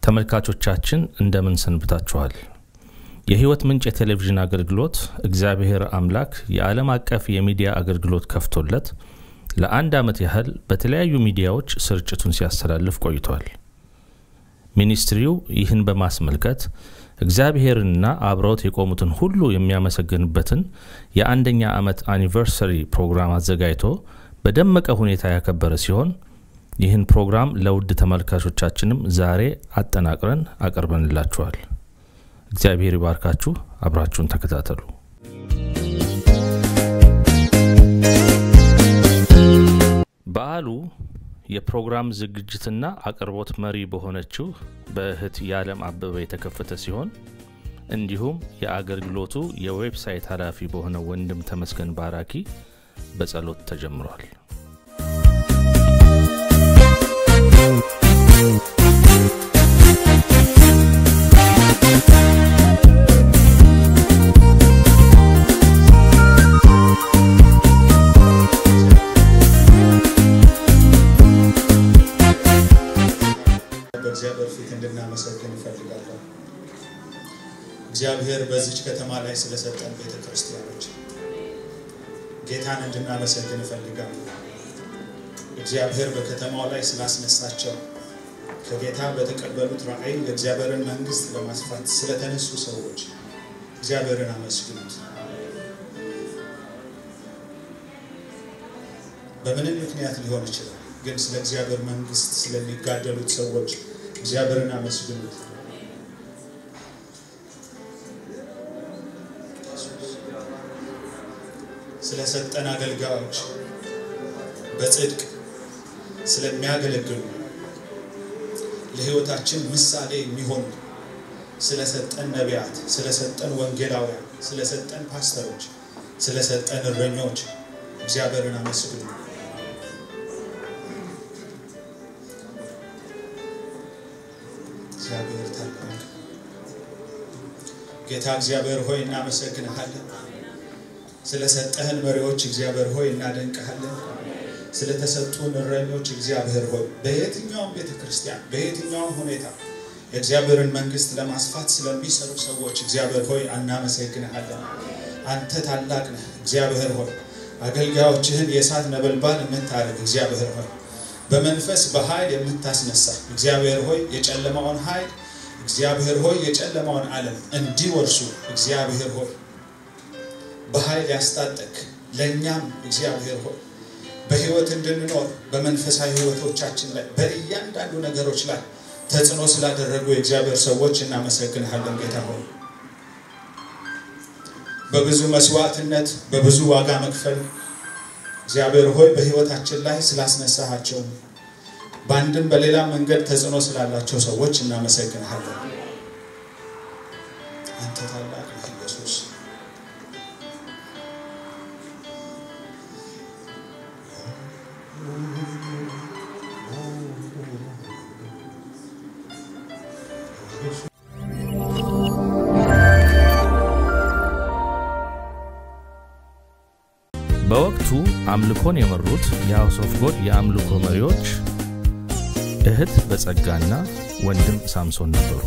ተመልካቾቻችን እንደምን ሰንብታችኋል? የሕይወት ምንጭ የቴሌቪዥን አገልግሎት እግዚአብሔር አምላክ የዓለም አቀፍ የሚዲያ አገልግሎት ከፍቶለት ለአንድ ዓመት ያህል በተለያዩ ሚዲያዎች ስርጭቱን ሲያስተላልፍ ቆይቷል። ሚኒስትሪው ይህን በማስመልከት እግዚአብሔርንና አብረውት የቆሙትን ሁሉ የሚያመሰግንበትን የአንደኛ ዓመት አኒቨርሰሪ ፕሮግራም አዘጋጅቶ በደመቀ ሁኔታ ያከበረ ሲሆን ይህን ፕሮግራም ለውድ ተመልካቾቻችንም ዛሬ አጠናቅረን አቀርበንላችኋል። እግዚአብሔር ይባርካችሁ። አብራችሁን ተከታተሉ። በዓሉ የፕሮግራም ዝግጅትና አቅርቦት መሪ በሆነችው በእህት የዓለም አበበ የተከፈተ ሲሆን እንዲሁም የአገልግሎቱ የዌብሳይት ኃላፊ በሆነው ወንድም ተመስገን ባራኪ በጸሎት ተጀምሯል። በእግዚአብሔር ፊት እንድናመሰግን እፈልጋለሁ። እግዚአብሔር በዚች ከተማ ላይ ስለሰጠን ቤተ ክርስቲያኖች ጌታን እንድናመሰግን እፈልጋለሁ። እግዚአብሔር በከተማው ላይ ስላስነሳቸው ከጌታ በተቀበሉት ራእይ የእግዚአብሔርን መንግስት ለማስፋት ስለተነሱ ሰዎች እግዚአብሔርን አመስግኑት። በምንም ምክንያት ሊሆን ይችላል፣ ግን ስለ እግዚአብሔር መንግስት ስለሚጋደሉት ሰዎች እግዚአብሔርን አመስግኑት። ስለሰጠን አገልጋዮች በጽድቅ ስለሚያገለግሉ ለሕይወታችን ምሳሌ የሚሆኑ ስለሰጠን ነቢያት፣ ስለሰጠን ወንጌላውያን፣ ስለሰጠን ፓስተሮች፣ ስለሰጠን እረኞች እግዚአብሔርን አመስግኑ። እግዚአብሔር ታላቅ ጌታ እግዚአብሔር ሆይ እናመሰግንሃለን። ስለሰጠህን መሪዎች እግዚአብሔር ሆይ እናደንቅሃለን። ስለተሰጡን እረኞች እግዚአብሔር ሆይ በየትኛውም ቤተ ክርስቲያን በየትኛውም ሁኔታ የእግዚአብሔርን መንግስት ለማስፋት ስለሚሰሩ ሰዎች እግዚአብሔር ሆይ እናመሰግንሃለን። አንተ ታላቅ ነህ እግዚአብሔር ሆይ አገልጋዮችህን የእሳት ነበልባል የምታደርግ እግዚአብሔር ሆይ በመንፈስ በኃይል የምታስነሳ እግዚአብሔር ሆይ የጨለማውን ኃይል እግዚአብሔር ሆይ የጨለማውን ዓለም እንዲወርሱ እግዚአብሔር ሆይ በኃይል ያስታጠቅ ለእኛም እግዚአብሔር ሆይ በህይወት እንድንኖር በመንፈሳዊ ህይወቶቻችን ላይ በእያንዳንዱ ነገሮች ላይ ተጽዕኖ ስላደረጉ የእግዚአብሔር ሰዎች እናመሰግንሃለን ጌታ ሆይ በብዙ መስዋዕትነት በብዙ ዋጋ መክፈል እግዚአብሔር ሆይ በህይወታችን ላይ ስላስነሳሃቸው በአንድም በሌላ መንገድ ተጽዕኖ ስላላቸው ሰዎች እናመሰግንሃለን። አንተ ታላቅ ነህ ኢየሱስ። በወቅቱ አምልኮን የመሩት የሃውስ ኦፍ ጎድ የአምልኮ መሪዎች እህት በጸጋና ወንድም ሳምሶን ነበሩ።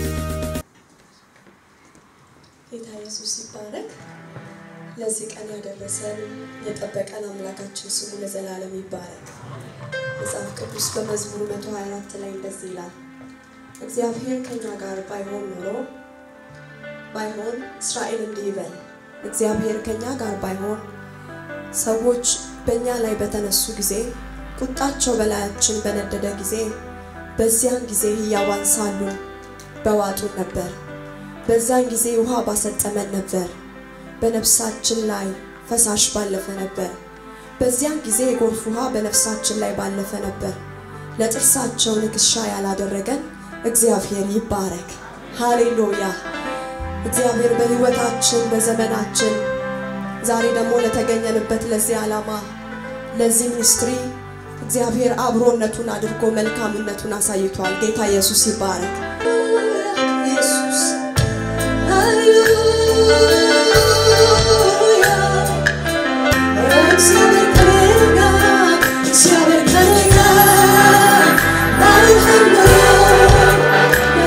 ጌታ ኢየሱስ ይባረክ። ለዚህ ቀን ያደረሰን የጠበቀን አምላካችን ስሙ ለዘላለም ይባረክ። መጽሐፍ ቅዱስ በመዝሙር 124 ላይ እንደዚህ ይላል፣ እግዚአብሔር ከኛ ጋር ባይሆን ኖሮ ባይሆን እስራኤል እንዲህ ይበል፣ እግዚአብሔር ከኛ ጋር ባይሆን ሰዎች በእኛ ላይ በተነሱ ጊዜ ቁጣቸው በላያችን በነደደ ጊዜ በዚያን ጊዜ ሕያዋን ሳሉ በዋጡን ነበር። በዛን ጊዜ ውሃ ባሰጠመን ነበር። በነፍሳችን ላይ ፈሳሽ ባለፈ ነበር። በዚያን ጊዜ የጎርፍ ውሃ በነፍሳችን ላይ ባለፈ ነበር። ለጥርሳቸው ንክሻ ያላደረገን እግዚአብሔር ይባረክ። ሃሌሉያ። እግዚአብሔር በሕይወታችን በዘመናችን ዛሬ ደግሞ ለተገኘንበት ለዚህ ዓላማ ለዚህ ሚኒስትሪ እግዚአብሔር አብሮነቱን አድርጎ መልካምነቱን አሳይቷል። ጌታ ኢየሱስ ይባረክ። ኢየሱስ እግዚአብሔር ከእኔ ጋር ባይሆን ኖሮ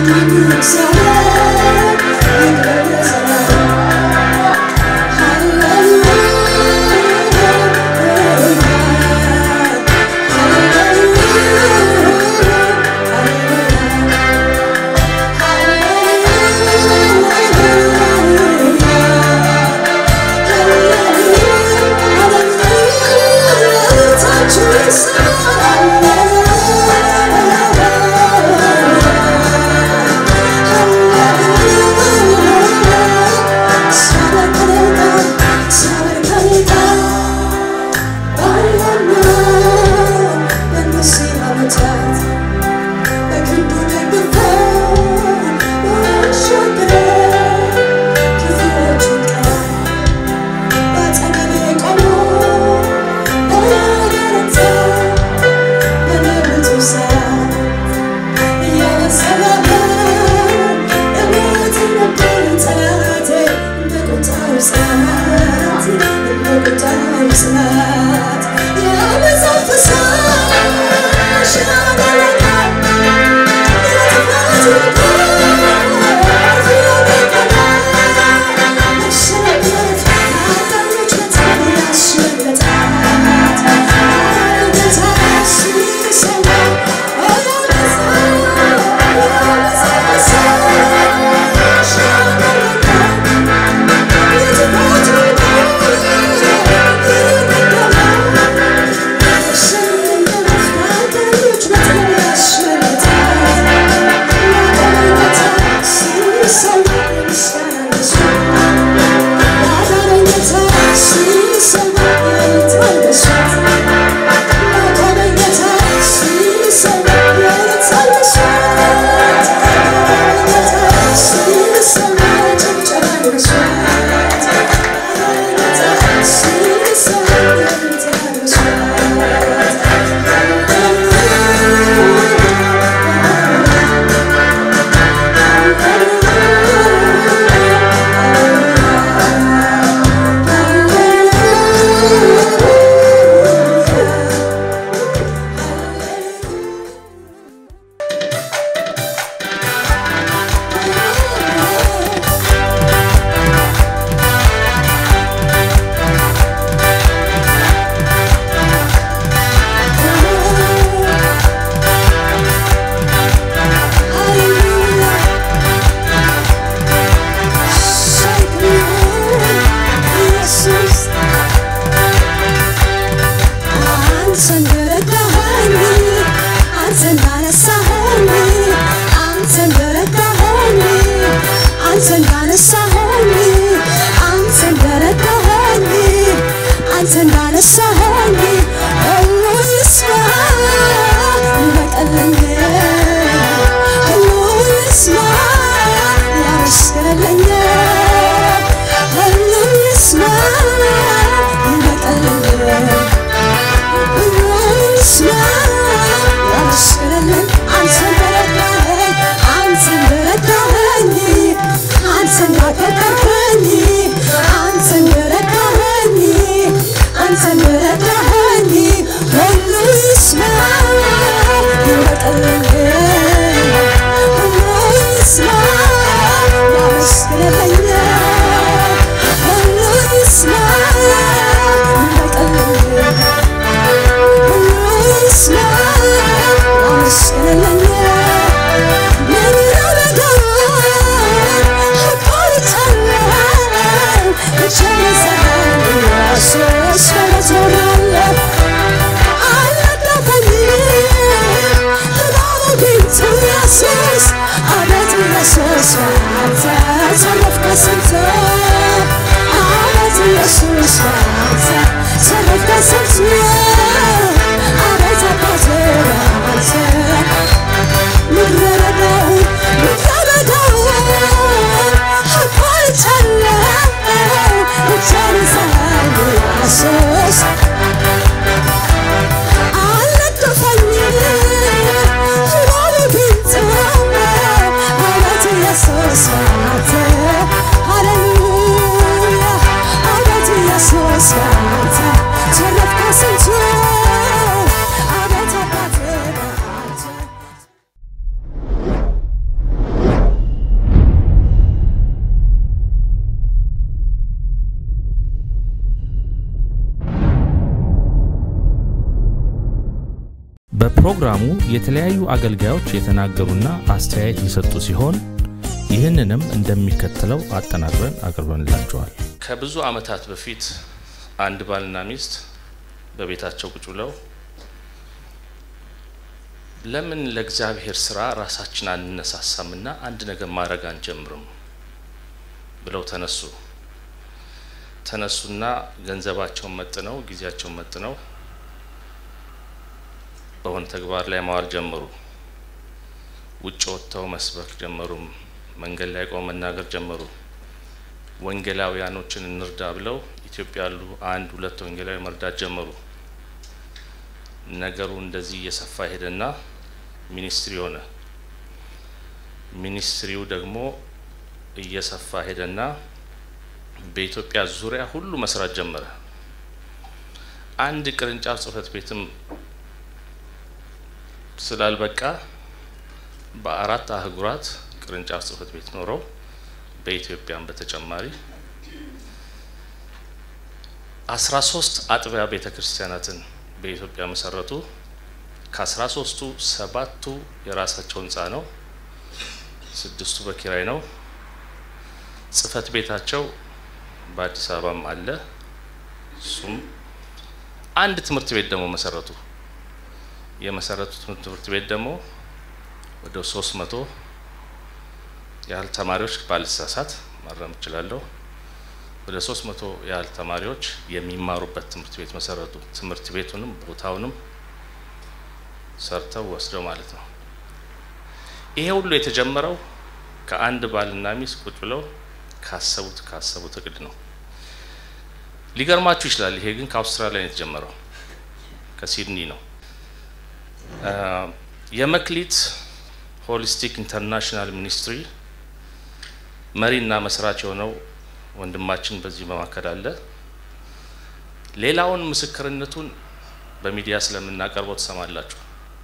Hallelujah, በፕሮግራሙ የተለያዩ አገልጋዮች የተናገሩና አስተያየት የሰጡ ሲሆን ይህንንም እንደሚከተለው አጠናቅረን አቅርበንላቸዋል። ከብዙ ዓመታት በፊት አንድ ባልና ሚስት በቤታቸው ቁጭ ብለው ለምን ለእግዚአብሔር ስራ ራሳችን አንነሳሳምና አንድ ነገር ማድረግ አንጀምርም ብለው ተነሱ። ተነሱና ገንዘባቸውን መጥነው ጊዜያቸውን መጥነው በሆነ ተግባር ላይ ማዋል ጀመሩ። ውጭ ወጥተው መስበክ ጀመሩ። መንገድ ላይ ቆመው መናገር ጀመሩ። ወንጌላውያኖችን እንርዳ ብለው ኢትዮጵያ ያሉ አንድ ሁለት ወንጌላዊ መርዳት ጀመሩ። ነገሩ እንደዚህ እየሰፋ ሄደና ሚኒስትሪ ሆነ። ሚኒስትሪው ደግሞ እየሰፋ ሄደና በኢትዮጵያ ዙሪያ ሁሉ መስራት ጀመረ። አንድ ቅርንጫፍ ጽህፈት ቤትም ስላልበቃ በአራት አህጉራት ቅርንጫፍ ጽህፈት ቤት ኖረው በኢትዮጵያም በተጨማሪ አስራ ሶስት አጥቢያ ቤተ ክርስቲያናትን በኢትዮጵያ መሰረቱ። ከአስራ ሶስቱ ሰባቱ የራሳቸው ህንፃ ነው፣ ስድስቱ በኪራይ ነው። ጽህፈት ቤታቸው በአዲስ አበባም አለ። እሱም አንድ ትምህርት ቤት ደግሞ መሰረቱ። የመሰረቱት ትምህርት ቤት ደግሞ ወደ ሶስት መቶ ያህል ተማሪዎች ባልሳሳት ማረም እችላለሁ። ወደ ሶስት መቶ ያህል ተማሪዎች የሚማሩበት ትምህርት ቤት መሰረቱ። ትምህርት ቤቱንም ቦታውንም ሰርተው ወስደው ማለት ነው። ይሄ ሁሉ የተጀመረው ከአንድ ባልና ሚስት ቁጭ ብለው ካሰቡት ካሰቡት እቅድ ነው። ሊገርማችሁ ይችላል። ይሄ ግን ከአውስትራሊያ ነው የተጀመረው፣ ከሲድኒ ነው። የመክሊት ሆሊስቲክ ኢንተርናሽናል ሚኒስትሪ መሪና መስራች የሆነው ወንድማችን በዚህ መካከል አለ። ሌላውን ምስክርነቱን በሚዲያ ስለምናቀርበው ትሰማላችሁ።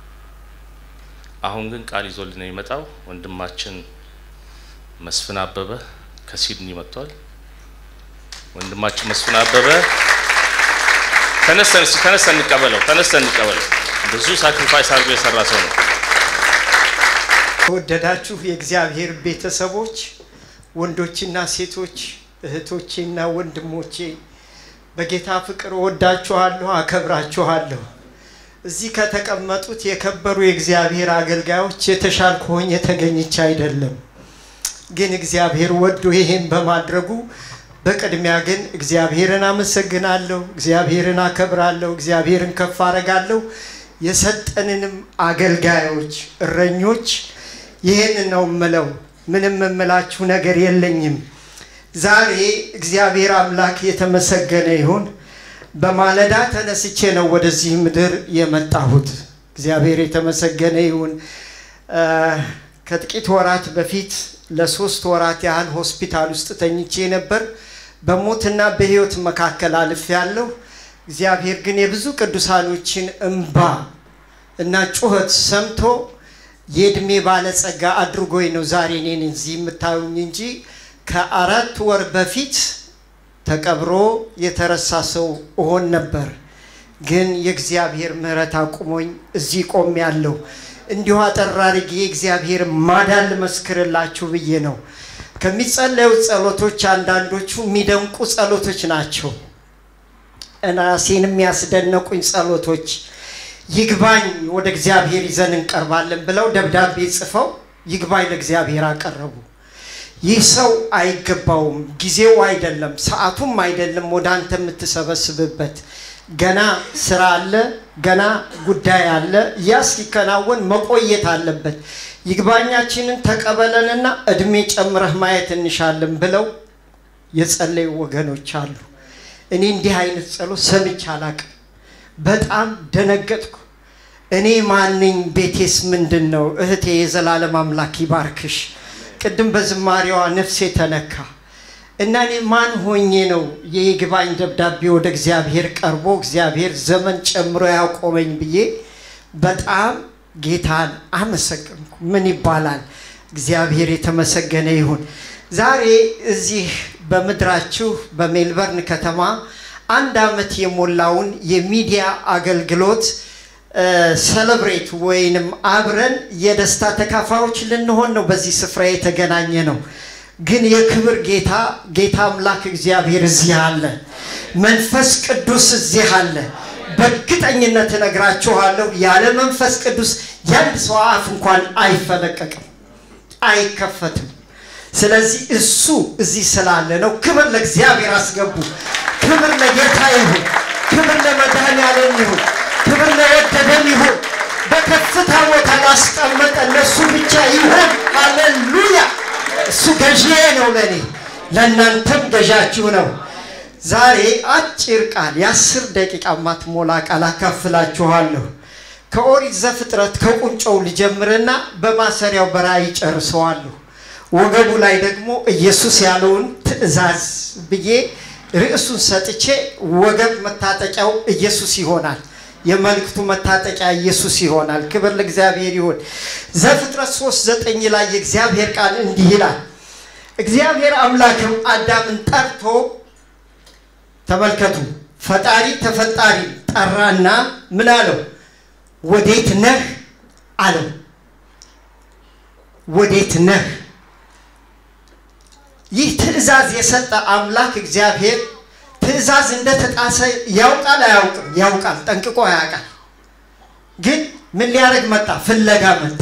አሁን ግን ቃል ይዞልን የሚመጣው ወንድማችን መስፍን አበበ ከሲድኒ መጥቷል። ወንድማችን መስፍን አበበ ተነስተን ተነስተን እንቀበለው፣ ተነስተን እንቀበለው። ብዙ ሳክሪፋይስ አድርጎ የሰራ ሰው ነው። ተወደዳችሁ የእግዚአብሔር ቤተሰቦች ወንዶችና ሴቶች እህቶቼና ወንድሞቼ በጌታ ፍቅር ወዳችኋለሁ፣ አከብራችኋለሁ። እዚህ ከተቀመጡት የከበሩ የእግዚአብሔር አገልጋዮች የተሻልኩ ሆኜ ተገኝቼ አይደለም፣ ግን እግዚአብሔር ወዶ ይሄን በማድረጉ በቅድሚያ ግን እግዚአብሔርን አመሰግናለሁ፣ እግዚአብሔርን አከብራለሁ፣ እግዚአብሔርን ከፍ አረጋለሁ። የሰጠንንም አገልጋዮች እረኞች ይህን ነው ምለው። ምንም የምላችሁ ነገር የለኝም። ዛሬ እግዚአብሔር አምላክ የተመሰገነ ይሁን። በማለዳ ተነስቼ ነው ወደዚህ ምድር የመጣሁት። እግዚአብሔር የተመሰገነ ይሁን። ከጥቂት ወራት በፊት ለሶስት ወራት ያህል ሆስፒታል ውስጥ ተኝቼ ነበር። በሞትና በህይወት መካከል አልፍ ያለሁ። እግዚአብሔር ግን የብዙ ቅዱሳኖችን እንባ እና ጩኸት ሰምቶ የእድሜ ባለጸጋ አድርጎኝ ነው ዛሬ እኔን እዚህ የምታዩኝ እንጂ ከአራት ወር በፊት ተቀብሮ የተረሳ ሰው እሆን ነበር። ግን የእግዚአብሔር ምሕረት አቁሞኝ እዚህ ቆም ያለው እንዲሁ አጠር አድርጌ የእግዚአብሔር ማዳን ልመስክርላችሁ ብዬ ነው። ከሚጸለዩ ጸሎቶች አንዳንዶቹ የሚደንቁ ጸሎቶች ናቸው። ራሴን የሚያስደነቁኝ ጸሎቶች ይግባኝ ወደ እግዚአብሔር ይዘን እንቀርባለን ብለው ደብዳቤ ጽፈው ይግባኝ ለእግዚአብሔር አቀረቡ። ይህ ሰው አይገባውም፣ ጊዜው አይደለም፣ ሰዓቱም አይደለም ወደ አንተ የምትሰበስብበት ገና ስራ አለ፣ ገና ጉዳይ አለ። ያ ሲከናወን መቆየት አለበት። ይግባኛችንን ተቀበለንና እድሜ ጨምረህ ማየት እንሻለን ብለው የጸለዩ ወገኖች አሉ። እኔ እንዲህ አይነት ጸሎት ሰምቼ አላቅም። በጣም ደነገጥኩ። እኔ ማንኝ? ቤቴስ ምንድን ነው? እህቴ የዘላለም አምላክ ይባርክሽ። ቅድም በዝማሬዋ ነፍሴ ተነካ እና እኔ ማን ሆኜ ነው የይግባኝ ደብዳቤ ወደ እግዚአብሔር ቀርቦ እግዚአብሔር ዘመን ጨምሮ ያቆመኝ ብዬ በጣም ጌታን አመሰገንኩ። ምን ይባላል? እግዚአብሔር የተመሰገነ ይሁን። ዛሬ እዚህ በምድራችሁ በሜልበርን ከተማ አንድ ዓመት የሞላውን የሚዲያ አገልግሎት ሰለብሬት ወይንም አብረን የደስታ ተካፋዮች ልንሆን ነው በዚህ ስፍራ የተገናኘ ነው። ግን የክብር ጌታ ጌታ አምላክ እግዚአብሔር እዚህ አለ። መንፈስ ቅዱስ እዚህ አለ። በእርግጠኝነት እነግራችኋለሁ ያለ መንፈስ ቅዱስ የአንድ ሰው አፍ እንኳን አይፈለቀቅም፣ አይከፈትም። ስለዚህ እሱ እዚህ ስላለ ነው። ክብር ለእግዚአብሔር አስገቡ። ክብር ለጌታ ይሁን። ክብር ለመድኃኔዓለም ይሁን። ክብር ለወደደን ይሁን። በከፍታ ቦታ ላስቀመጠ ለእሱ ብቻ ይሁን። ሃሌሉያ! እሱ ገዢዬ ነው ለእኔ፣ ለእናንተም ገዣችሁ ነው። ዛሬ አጭር ቃል የአስር ደቂቃ ማትሞላ ቃል አካፍላችኋለሁ። ከኦሪት ዘፍጥረት ከቁንጮው ልጀምርና በማሰሪያው በራእይ ጨርሰዋለሁ። ወገቡ ላይ ደግሞ ኢየሱስ ያለውን ትእዛዝ ብዬ ርዕሱን ሰጥቼ ወገብ መታጠቂያው ኢየሱስ ይሆናል። የመልእክቱ መታጠቂያ ኢየሱስ ይሆናል። ክብር ለእግዚአብሔር ይሁን። ዘፍጥረት ሶስት ዘጠኝ ላይ የእግዚአብሔር ቃል እንዲህ ይላል። እግዚአብሔር አምላክም አዳምን ጠርቶ ተመልከቱ፣ ፈጣሪ ተፈጣሪ ጠራና ምን አለው? ወዴት ነህ አለው። ወዴት ነህ? ይህ ትእዛዝ የሰጠ አምላክ እግዚአብሔር ትእዛዝ እንደተጣሰ ያውቃል አያውቅም? ያውቃል፣ ጠንቅቆ ያውቃል። ግን ምን ሊያደርግ መጣ? ፍለጋ መጣ።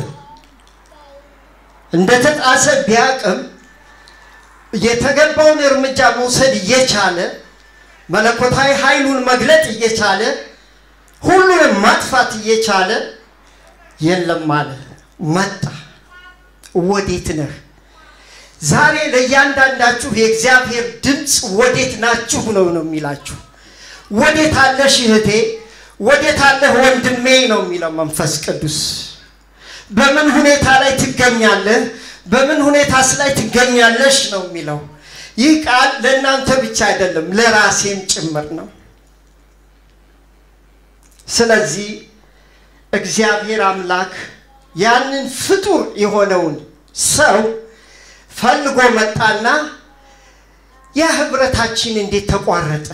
እንደተጣሰ ቢያውቅም የተገባውን እርምጃ መውሰድ እየቻለ መለኮታዊ ኃይሉን መግለጥ እየቻለ ሁሉንም ማጥፋት እየቻለ የለም አለ። መጣ። ወዴት ነህ? ዛሬ ለእያንዳንዳችሁ የእግዚአብሔር ድምፅ ወዴት ናችሁ ነው ነው የሚላችሁ። ወዴት አለሽ እህቴ፣ ወዴት አለህ ወንድሜ ነው የሚለው መንፈስ ቅዱስ። በምን ሁኔታ ላይ ትገኛለህ? በምን ሁኔታስ ላይ ትገኛለሽ ነው የሚለው። ይህ ቃል ለእናንተ ብቻ አይደለም ለራሴም ጭምር ነው። ስለዚህ እግዚአብሔር አምላክ ያንን ፍጡር የሆነውን ሰው ፈልጎ መጣና ያ ህብረታችን እንዴት ተቋረጠ?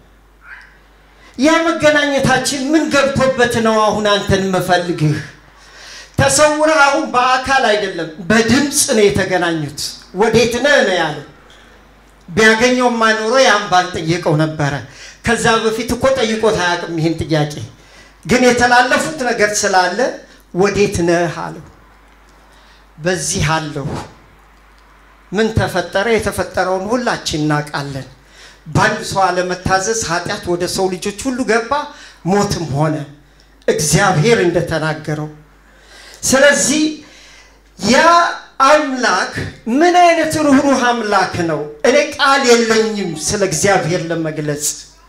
ያ መገናኘታችን ምን ገብቶበት ነው አሁን አንተን መፈልግህ? ተሰውረህ አሁን በአካል አይደለም በድምፅ ነው የተገናኙት። ወዴት ነህ ነው ያለው። ቢያገኘው ማኖሮ ያን ባልጠየቀው ነበረ። ከዛ በፊት እኮ ጠይቆት አያውቅም ይህን ጥያቄ። ግን የተላለፉት ነገር ስላለ ወዴት ነህ አለው። በዚህ አለሁ። ምን ተፈጠረ? የተፈጠረውን ሁላችን እናውቃለን። በአንድ ሰው አለመታዘዝ ኃጢአት ወደ ሰው ልጆች ሁሉ ገባ፣ ሞትም ሆነ እግዚአብሔር እንደተናገረው። ስለዚህ ያ አምላክ ምን አይነት ርኅሩህ አምላክ ነው! እኔ ቃል የለኝም ስለ እግዚአብሔር ለመግለጽ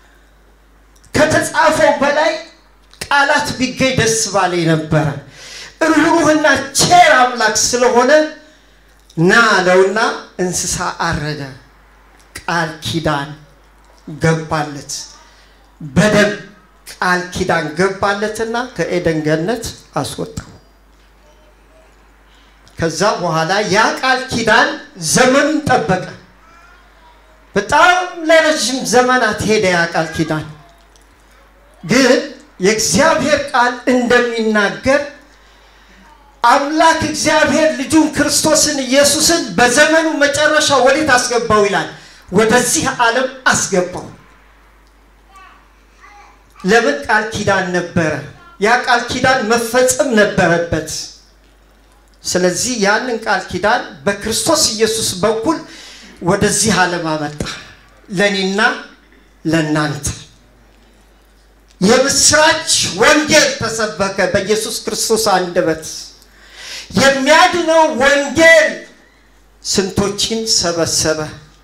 ከተጻፈው በላይ ቃላት ቢገኝ ደስ ባለኝ ነበረ። ርኅሩህና ቼር አምላክ ስለሆነ ና አለውና እንስሳ አረደ። ቃል ኪዳን ገባለት። በደም ቃል ኪዳን ገባለትና ከኤደን ገነት አስወጣው። ከዛ በኋላ ያ ቃል ኪዳን ዘመኑን ጠበቀ። በጣም ለረዥም ዘመናት ሄደ ያ ቃል ኪዳን። ግን የእግዚአብሔር ቃል እንደሚናገር አምላክ እግዚአብሔር ልጁን ክርስቶስን ኢየሱስን በዘመኑ መጨረሻ ወዴት አስገባው ይላል? ወደዚህ ዓለም አስገባው። ለምን? ቃል ኪዳን ነበረ። ያ ቃል ኪዳን መፈጸም ነበረበት። ስለዚህ ያንን ቃል ኪዳን በክርስቶስ ኢየሱስ በኩል ወደዚህ ዓለም አመጣ፣ ለእኔና ለእናንተ የምስራች ወንጌል ተሰበከ በኢየሱስ ክርስቶስ አንደበት። የሚያድነው ወንጌል ስንቶችን ሰበሰበ።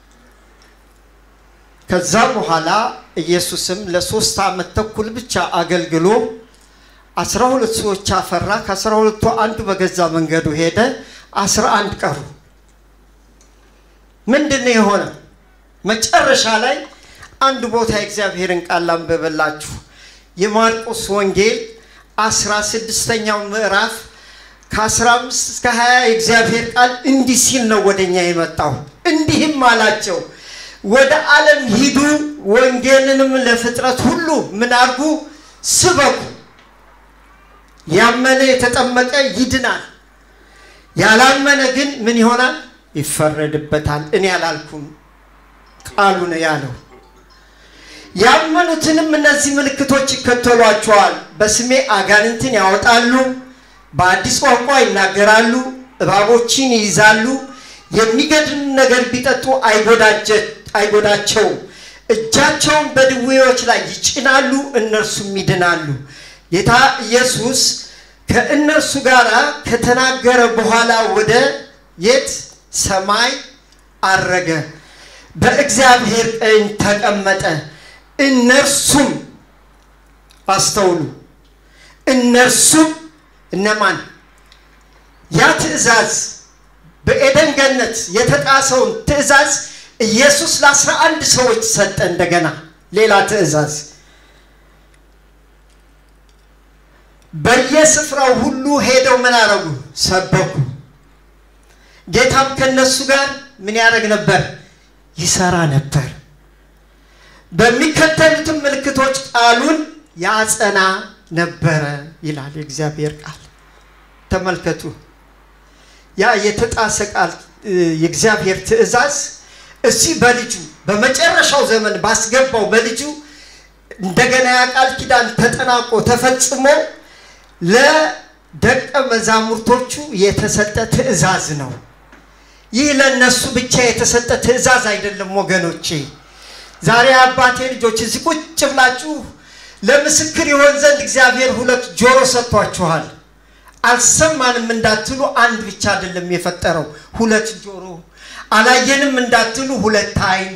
ከዛ በኋላ ኢየሱስም ለሶስት ዓመት ተኩል ብቻ አገልግሎ አስራ ሁለት ሰዎች አፈራ። ከአስራ ሁለቱ አንዱ በገዛ መንገዱ ሄደ። አስራ አንድ ቀሩ። ምንድን ነው የሆነ? መጨረሻ ላይ አንድ ቦታ የእግዚአብሔርን ቃል ላንብብላችሁ። የማርቆስ ወንጌል አስራ ስድስተኛው ምዕራፍ ከአስራ አምስት እስከ ሀያ የእግዚአብሔር ቃል እንዲህ ሲል ነው ወደኛ የመጣው። እንዲህም አላቸው ወደ ዓለም ሂዱ፣ ወንጌልንም ለፍጥረት ሁሉ ምን አድርጉ? ስበኩ። ያመነ የተጠመቀ ይድናል፣ ያላመነ ግን ምን ይሆናል? ይፈረድበታል። እኔ አላልኩም፣ ቃሉ ነው ያለው። ያመኑትንም እነዚህ ምልክቶች ይከተሏቸዋል። በስሜ አጋንንትን ያወጣሉ፣ በአዲስ ቋንቋ ይናገራሉ፣ እባቦችን ይይዛሉ፣ የሚገድል ነገር ቢጠጡ አይጎዳቸውም። እጃቸውን በድዌዎች ላይ ይጭናሉ፣ እነርሱም ይድናሉ። ጌታ ኢየሱስ ከእነርሱ ጋር ከተናገረ በኋላ ወደ የት ሰማይ አረገ፣ በእግዚአብሔር ቀኝ ተቀመጠ። እነርሱም አስተውሉ፣ እነርሱም እነማን? ያ ትእዛዝ በኤደን ገነት የተጣሰውን ትእዛዝ ኢየሱስ ለአስራ አንድ ሰዎች ሰጠ። እንደገና ሌላ ትእዛዝ በየስፍራው ሁሉ ሄደው ምን አረጉ? ሰበኩ። ጌታም ከነሱ ጋር ምን ያደርግ ነበር? ይሰራ ነበር። በሚከተሉትም ምልክቶች ቃሉን ያጸና ነበረ ይላል የእግዚአብሔር ቃል። ተመልከቱ፣ ያ የተጣሰ ቃል የእግዚአብሔር ትእዛዝ እዚህ በልጁ በመጨረሻው ዘመን ባስገባው በልጁ እንደገና ያ ቃል ኪዳን ተጠናቆ ተፈጽሞ ለደቀ መዛሙርቶቹ የተሰጠ ትእዛዝ ነው። ይህ ለእነሱ ብቻ የተሰጠ ትእዛዝ አይደለም ወገኖቼ። ዛሬ አባቴ ልጆች እዚህ ቁጭ ብላችሁ ለምስክር ይሆን ዘንድ እግዚአብሔር ሁለት ጆሮ ሰጥቷችኋል። አልሰማንም እንዳትሉ አንድ ብቻ አይደለም የፈጠረው፣ ሁለት ጆሮ። አላየንም እንዳትሉ ሁለት ዓይን።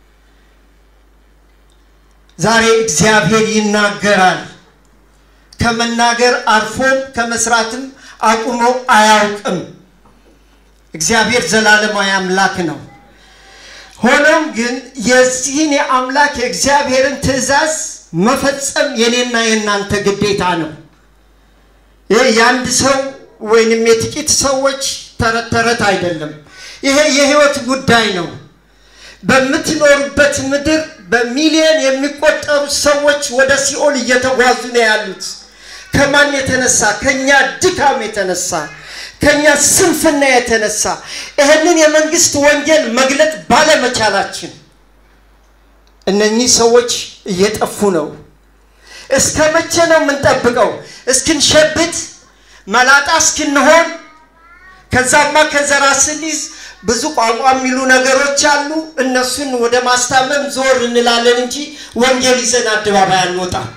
ዛሬ እግዚአብሔር ይናገራል። ከመናገር አልፎም ከመስራትም አቁሞ አያውቅም። እግዚአብሔር ዘላለማዊ አምላክ ነው። ሆኖም ግን የዚህን የአምላክ የእግዚአብሔርን ትእዛዝ መፈጸም የኔና የእናንተ ግዴታ ነው። ይህ የአንድ ሰው ወይንም የጥቂት ሰዎች ተረት ተረት አይደለም። ይሄ የህይወት ጉዳይ ነው። በምትኖሩበት ምድር በሚሊዮን የሚቆጠሩ ሰዎች ወደ ሲኦል እየተጓዙ ነው ያሉት። ከማን የተነሳ? ከኛ ድካም የተነሳ ከኛ ስንፍና የተነሳ ይህንን የመንግስት ወንጌል መግለጥ ባለመቻላችን እነኚህ ሰዎች እየጠፉ ነው። እስከ መቼ ነው የምንጠብቀው? እስክንሸብት መላጣ እስክንሆን ከዛማ ከዘራ ስንይዝ ብዙ ቋንቋ የሚሉ ነገሮች አሉ። እነሱን ወደ ማስታመም ዞር እንላለን እንጂ ወንጌል ይዘን አደባባይ አንወጣም።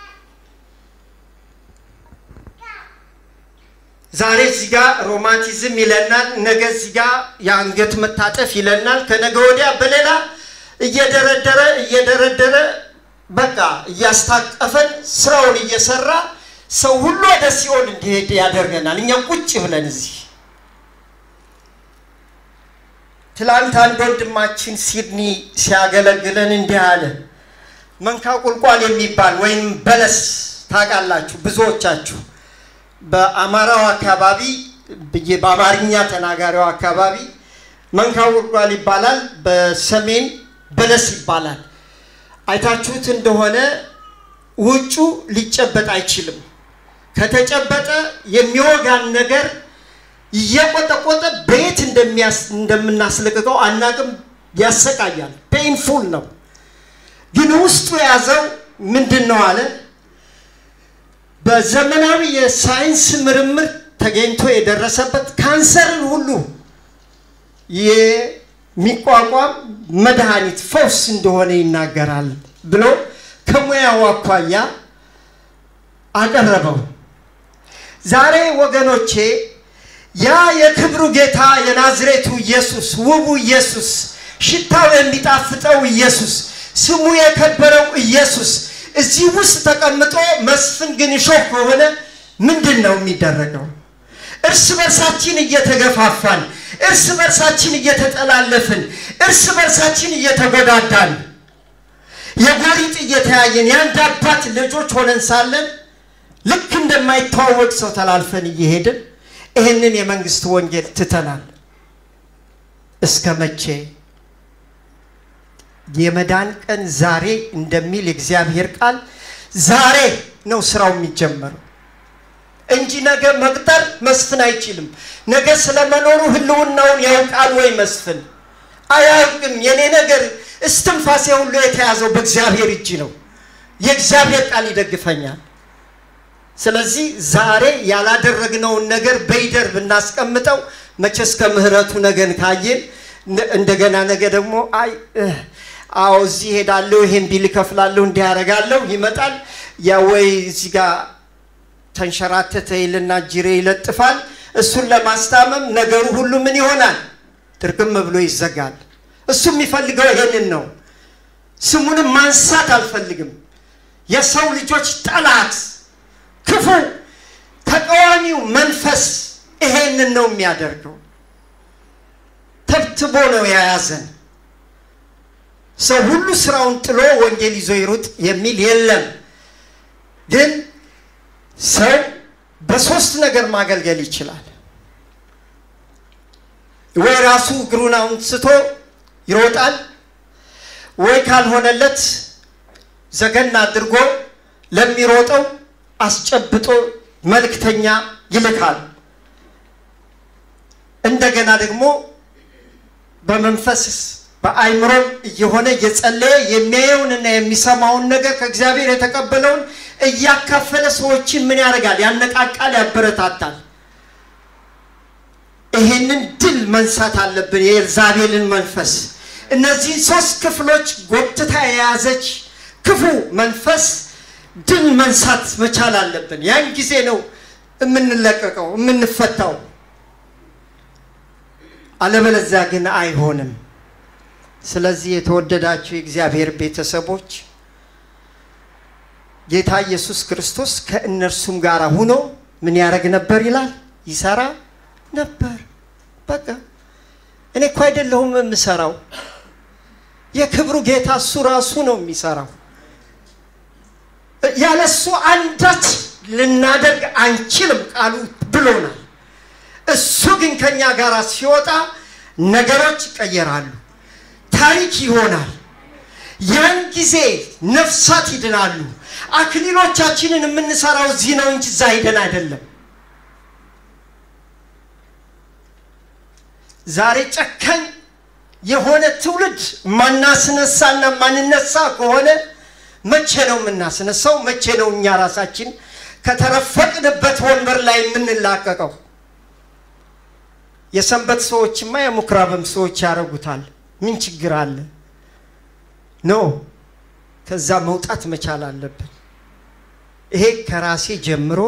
ዛሬ እዚህ ጋር ሮማንቲዝም ይለናል፣ ነገ እዚህ ጋር የአንገት መታጠፍ ይለናል፣ ከነገ ወዲያ በሌላ እየደረደረ እየደረደረ በቃ እያስታቀፈን ስራውን እየሰራ ሰው ሁሉ ወደ ሲኦል እንዲሄድ ያደርገናል። እኛ ቁጭ ብለን እዚህ ትላንት አንድ ወንድማችን ሲድኒ ሲያገለግለን እንዲህ አለ። መንካ ቁልቋል የሚባል ወይም በለስ ታውቃላችሁ ብዙዎቻችሁ በአማራው አካባቢ በአማርኛ ተናጋሪው አካባቢ መንካ ቁልቋል ይባላል። በሰሜን በለስ ይባላል። አይታችሁት እንደሆነ ውጩ ሊጨበጥ አይችልም። ከተጨበጠ የሚወጋን ነገር እየቆጠቆጠ በየት እንደምናስለቅቀው አናቅም። ያሰቃያል። ፔንፉል ነው። ግን ውስጡ የያዘው ምንድን ነው አለ በዘመናዊ የሳይንስ ምርምር ተገኝቶ የደረሰበት ካንሰርን ሁሉ የሚቋቋም መድኃኒት ፈውስ እንደሆነ ይናገራል ብሎ ከሙያው አኳያ አቀረበው። ዛሬ ወገኖቼ ያ የክብሩ ጌታ የናዝሬቱ ኢየሱስ ውቡ ኢየሱስ ሽታው የሚጣፍጠው ኢየሱስ ስሙ የከበረው ኢየሱስ እዚህ ውስጥ ተቀምጦ መስፍን ግን እሾህ ከሆነ ምንድን ነው የሚደረገው? እርስ በርሳችን እየተገፋፋን፣ እርስ በርሳችን እየተጠላለፍን፣ እርስ በርሳችን እየተጎዳዳን፣ የጎሪጥ እየተያየን የአንድ አባት ልጆች ሆነን ሳለን ልክ እንደማይተዋወቅ ሰው ተላልፈን እየሄድን ይህንን የመንግስት ወንጌል ትተናል። እስከ መቼ? የመዳን ቀን ዛሬ እንደሚል የእግዚአብሔር ቃል ዛሬ ነው ስራው የሚጀመረው። እንጂ ነገ መቅጠር መስፍን አይችልም። ነገ ስለመኖሩ ህልውናውን ያውቃል ወይ መስፍን? አያውቅም። የኔ ነገር እስትንፋሴ ሁሉ የተያዘው በእግዚአብሔር እጅ ነው። የእግዚአብሔር ቃል ይደግፈኛል። ስለዚህ ዛሬ ያላደረግነውን ነገር በይደር ብናስቀምጠው መቼስ ከምሕረቱ ነገን ካየን እንደገና ነገ ደግሞ አይ አዎ እዚህ ሄዳለሁ፣ ይሄን ቢል እከፍላለሁ፣ እንዲህ ያደርጋለሁ ይመጣል። ያ ወይ እዚህ ጋር ተንሸራተተ ይልና ጅሬ ይለጥፋል። እሱን ለማስታመም ነገሩ ሁሉ ምን ይሆናል? ጥርቅም ብሎ ይዘጋል። እሱ የሚፈልገው ይሄንን ነው። ስሙንም ማንሳት አልፈልግም። የሰው ልጆች ጠላት፣ ክፉ ተቃዋሚው መንፈስ ይሄንን ነው የሚያደርገው። ተብትቦ ነው የያዘን። ሰው ሁሉ ስራውን ጥሎ ወንጌል ይዞ ይሩጥ የሚል የለም። ግን ሰው በሶስት ነገር ማገልገል ይችላል። ወይ ራሱ እግሩን አንስቶ ይሮጣል፣ ወይ ካልሆነለት ዘገን አድርጎ ለሚሮጠው አስጨብጦ መልእክተኛ ይልካል። እንደገና ደግሞ በመንፈስ በአይምሮም እየሆነ እየጸለየ የሚያየውንና የሚሰማውን ነገር ከእግዚአብሔር የተቀበለውን እያካፈለ ሰዎችን ምን ያደርጋል? ያነቃቃል፣ ያበረታታል። ይሄንን ድል መንሳት አለብን። የኤልዛቤልን መንፈስ እነዚህን ሶስት ክፍሎች ጎትታ የያዘች ክፉ መንፈስ ድል መንሳት መቻል አለብን። ያን ጊዜ ነው የምንለቀቀው የምንፈታው። አለበለዚያ ግን አይሆንም። ስለዚህ የተወደዳችሁ የእግዚአብሔር ቤተሰቦች ጌታ ኢየሱስ ክርስቶስ ከእነርሱም ጋር ሁኖ ምን ያደርግ ነበር ይላል? ይሰራ ነበር። በቃ እኔ እኮ አይደለሁም የምሰራው፣ የክብሩ ጌታ እሱ ራሱ ነው የሚሰራው። ያለሱ አንዳች ልናደርግ አንችልም ቃሉ ብሎናል። እሱ ግን ከኛ ጋር ሲወጣ ነገሮች ይቀየራሉ፣ ታሪክ ይሆናል። ያን ጊዜ ነፍሳት ይድናሉ። አክሊሎቻችንን የምንሰራው እዚህ ነው እንጂ እዛ ሄደን አይደለም። ዛሬ ጨካኝ የሆነ ትውልድ ማናስነሳና ማንነሳ ከሆነ መቼ ነው የምናስነሳው? መቼ ነው እኛ ራሳችን ከተረፈቅንበት ወንበር ላይ የምንላቀቀው? የሰንበት ሰዎችማ የምኩራብም ሰዎች ያደርጉታል። ምን ችግር አለ? ኖ ከዛ መውጣት መቻል አለብን። ይሄ ከራሴ ጀምሮ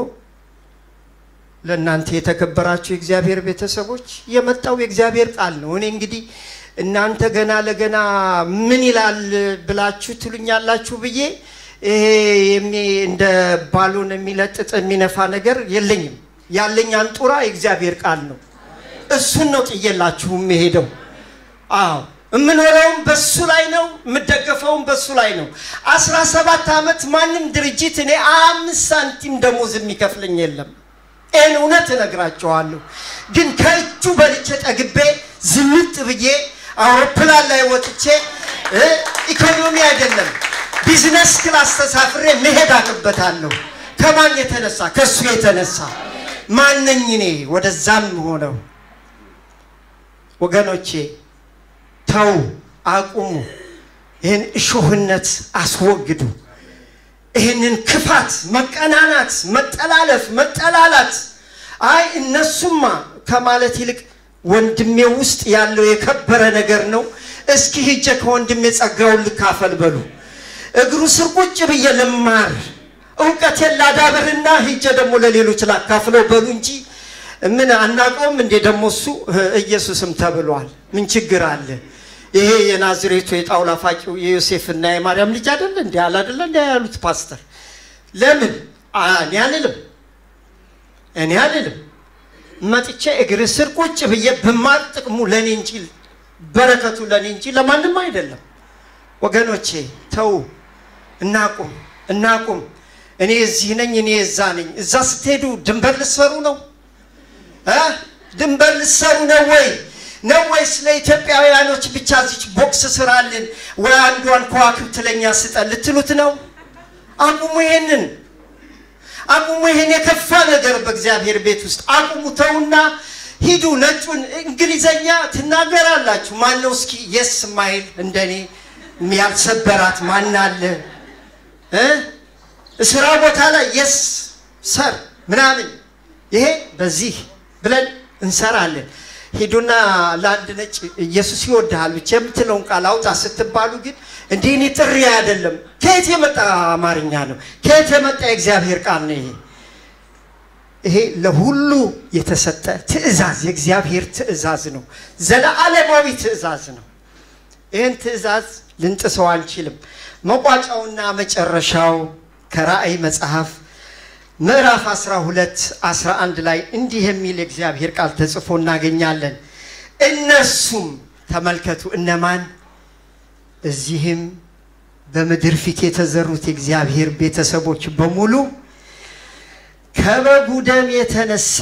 ለእናንተ የተከበራችሁ የእግዚአብሔር ቤተሰቦች የመጣው የእግዚአብሔር ቃል ነው። እኔ እንግዲህ እናንተ ገና ለገና ምን ይላል ብላችሁ ትሉኛላችሁ ብዬ ይሄ እንደ ባሎን የሚለጥጥ የሚነፋ ነገር የለኝም። ያለኝ አንጡራ የእግዚአብሔር ቃል ነው። እሱን ነው ጥዬላችሁ የምሄደው። አዎ የምኖረውም በሱ ላይ ነው፣ የምደገፈውም በሱ ላይ ነው። አስራ ሰባት ዓመት ማንም ድርጅት እኔ አምስት ሳንቲም ደሞዝ የሚከፍለኝ የለም። ይህን እውነት እነግራቸዋለሁ። ግን ከእጁ በልቼ ጠግቤ ዝንጥ ብዬ አውሮፕላን ላይ ወጥቼ ኢኮኖሚ አይደለም ቢዝነስ ክላስ ተሳፍሬ መሄድ አቅበታለሁ። ከማን የተነሳ? ከእሱ የተነሳ ማነኝ እኔ ወደዛም ሆነው ወገኖቼ ተው፣ አቁሙ። ይህን እሾህነት አስወግዱ። ይህንን ክፋት፣ መቀናናት፣ መጠላለፍ፣ መጠላላት አይ እነሱማ ከማለት ይልቅ ወንድሜ ውስጥ ያለው የከበረ ነገር ነው። እስኪ ሂጄ ከወንድሜ ጸጋውን ልካፈል በሉ። እግሩ ስር ቁጭ ብዬ ልማር፣ እውቀቴን ላዳብርና ሂጄ ደግሞ ለሌሎች ላካፍለው በሉ እንጂ ምን አናውቀውም እንዴ? ደግሞ እሱ ኢየሱስም ተብሏል። ምን ችግር አለ? ይሄ የናዝሬቱ የጣውላ ፋቂው የዮሴፍና የማርያም ልጅ አይደለ እንዲ አለ አይደለ እንዲ ያሉት ፓስተር። ለምን እኔ አልልም፣ እኔ አልልም። መጥቼ እግር ስር ቁጭ ብዬ ብማር ጥቅሙ ለእኔ እንጂ በረከቱ ለእኔ እንጂ ለማንም አይደለም። ወገኖቼ ተው፣ እናቁም፣ እናቁም። እኔ እዚህ ነኝ፣ እኔ እዛ ነኝ። እዛ ስትሄዱ ድንበር ልትሰሩ ነው ድንበር ልትሰሩ ነው ወይ ነው ወይስ ለኢትዮጵያውያኖች ብቻ እዚች ቦክስ ስራልን ወይ አንዷን ከዋክብት ለኛ ስጠን ልትሉት ነው? አቁሙ። ይሄንን አቁሙ ይሄን የከፋ ነገር በእግዚአብሔር ቤት ውስጥ አቁሙ፣ ተውና ሂዱ። ነጩን እንግሊዘኛ ትናገራላችሁ። ማን ነው እስኪ የስ ማይል እንደኔ ያልሰበራት ማን አለ እ ስራ ቦታ ላይ የስ ሰር ምናምን ይሄ በዚህ ብለን እንሰራለን። ሂዱና ለአንድ ነጭ ኢየሱስ ይወድሃል ብቻ የምትለውን ቃል አውጣ ስትባሉ ግን እንዲህ እኔ ጥሪ አይደለም። ከየት የመጣ አማርኛ ነው? ከየት የመጣ የእግዚአብሔር ቃል ነው? ይሄ ይሄ ለሁሉ የተሰጠ ትእዛዝ የእግዚአብሔር ትእዛዝ ነው። ዘለዓለማዊ ትእዛዝ ነው። ይህን ትእዛዝ ልንጥሰው አንችልም። መቋጫውና መጨረሻው ከራእይ መጽሐፍ ምዕራፍ 12 11 ላይ እንዲህ የሚል የእግዚአብሔር ቃል ተጽፎ እናገኛለን። እነሱም ተመልከቱ፣ እነማን እዚህም በምድር ፊት የተዘሩት የእግዚአብሔር ቤተሰቦች በሙሉ ከበጉ ደም የተነሳ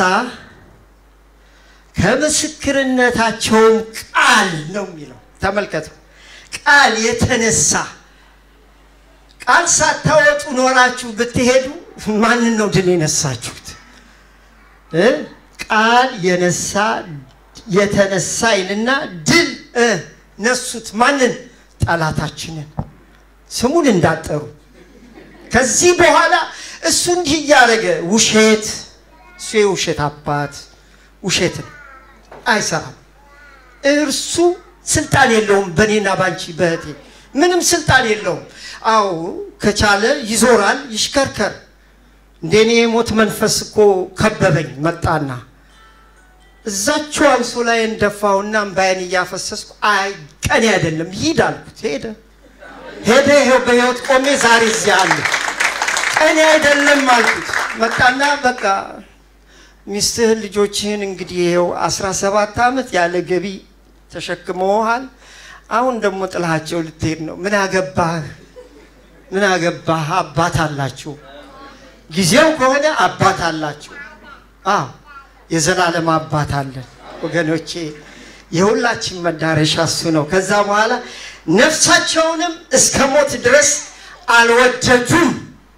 ከምስክርነታቸውም ቃል ነው የሚለው። ተመልከቱ፣ ቃል የተነሳ ቃል ሳታወጡ ኖራችሁ ብትሄዱ ማንን ነው ድል የነሳችሁት? እ ቃል የነሳ የተነሳ ይልና ድል እ ነሱት ማንን? ጠላታችንን። ስሙን እንዳጠሩ ከዚህ በኋላ እሱ እንዲህ እያደረገ ውሸት እሱ የውሸት አባት ውሸትን አይሰራም። እርሱ ስልጣን የለውም በእኔና ባንቺ በእህቴ ምንም ስልጣን የለውም። አዎ ከቻለ ይዞራል፣ ይሽከርከር። እንደኔ የሞት መንፈስ እኮ ከበበኝ መጣና እዛችሁ አንሶ ላይ እንደፋውና እምባዬን እያፈሰስኩ አይ ቀኔ አይደለም ሂድ አልኩት። ሄደ ሄደ። ይኸው በህይወት ቆሜ ዛሬ እዚያ አለ። ቀኔ አይደለም አልኩት። መጣና በቃ ሚስትህን ልጆችህን እንግዲህ ይኸው አስራ ሰባት ዓመት ያለ ገቢ ተሸክመውሃል። አሁን ደግሞ ጥላሃቸው ልትሄድ ነው። ምን አገባህ? ምን አገባህ? አባት አላችሁ። ጊዜው ከሆነ አባት አላችሁ። አዎ የዘላለም አባት አለን ወገኖቼ። የሁላችን መዳረሻ እሱ ነው። ከዛ በኋላ ነፍሳቸውንም እስከ ሞት ድረስ አልወደዱም።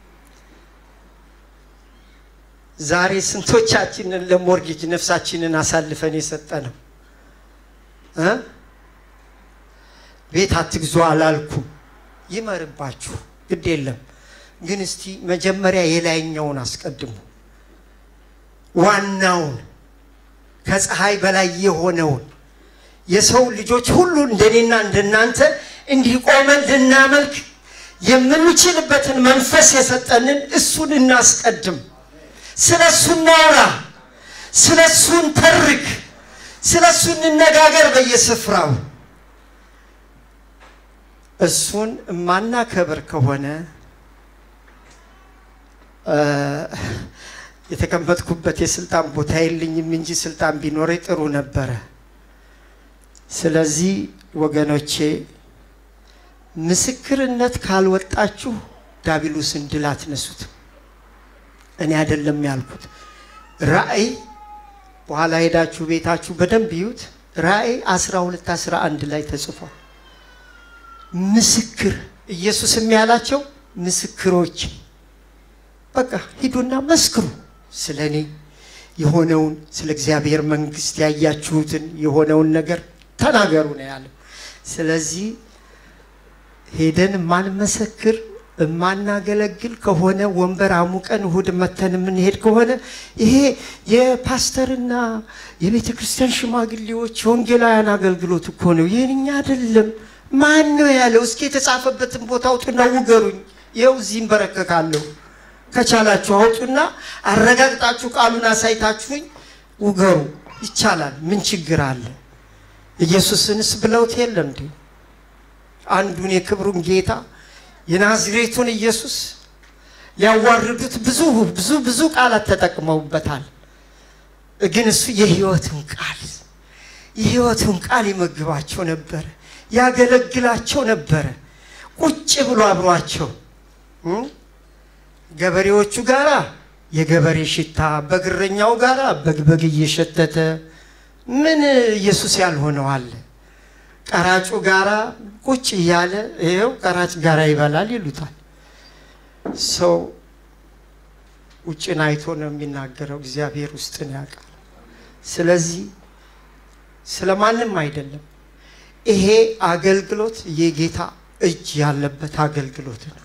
ዛሬ ስንቶቻችንን ለሞርጌጅ ነፍሳችንን አሳልፈን የሰጠ ነው እ ቤት አትግዙ አላልኩም። ይመርባችሁ፣ ግድ የለም ግን እስቲ መጀመሪያ የላይኛውን አስቀድሙ። ዋናውን ከፀሐይ በላይ የሆነውን የሰው ልጆች ሁሉ እንደኔና እንደናንተ እንዲህ ቆመን ልናመልክ የምንችልበትን መንፈስ የሰጠንን እሱን እናስቀድም። ስለ እሱ እናውራ፣ ስለ እሱ እንተርክ፣ ስለ እሱ እንነጋገር በየስፍራው። እሱን የማናከብር ከሆነ የተቀመጥኩበት የስልጣን ቦታ የለኝም እንጂ ስልጣን ቢኖረ ጥሩ ነበረ። ስለዚህ ወገኖቼ ምስክርነት ካልወጣችሁ ዳቢሎስን ድል አትነሱትም። እኔ አይደለም ያልኩት። ራእይ በኋላ ሄዳችሁ ቤታችሁ በደንብ ይዩት። ራእይ 12 11 ላይ ተጽፏል። ምስክር ኢየሱስም ያላቸው ምስክሮች በቃ ሂዱና መስክሩ ስለ እኔ የሆነውን ስለ እግዚአብሔር መንግስት ያያችሁትን የሆነውን ነገር ተናገሩ ነው ያለው። ስለዚህ ሄደን የማንመሰክር የማናገለግል ከሆነ ወንበር አሙቀን እሁድ መተን የምንሄድ ከሆነ ይሄ የፓስተርና የቤተ ክርስቲያን ሽማግሌዎች የወንጌላውያን አገልግሎት እኮ ነው። ይህን እኛ አይደለም። ማን ነው ያለው? እስኪ የተጻፈበትን ቦታ አውጡና ውገሩኝ። ይኸው እዚህ እንበረከካለሁ። ከቻላችሁ አውጡና አረጋግጣችሁ ቃሉን አሳይታችሁኝ ውገሩ። ይቻላል። ምን ችግር አለ? ኢየሱስንስ ብለውት የለ እንዴ? አንዱን የክብሩን ጌታ የናዝሬቱን ኢየሱስ ሊያዋርዱት ብዙ ብዙ ብዙ ቃላት ተጠቅመውበታል። ግን እሱ የህይወቱን ቃል የህይወቱን ቃል ይመግባቸው ነበረ፣ ያገለግላቸው ነበረ። ቁጭ ብሎ አብሯቸው ገበሬዎቹ ጋራ የገበሬ ሽታ፣ በግረኛው ጋራ በግበግ እየሸተተ ምን ኢየሱስ ያልሆነው አለ? ቀራጩ ጋራ ቁጭ እያለ ይኸው ቀራጭ ጋራ ይበላል ይሉታል። ሰው ውጭን አይቶ ነው የሚናገረው፣ እግዚአብሔር ውስጥን ያውቃል። ስለዚህ ስለማንም አይደለም። ይሄ አገልግሎት የጌታ እጅ ያለበት አገልግሎት ነው።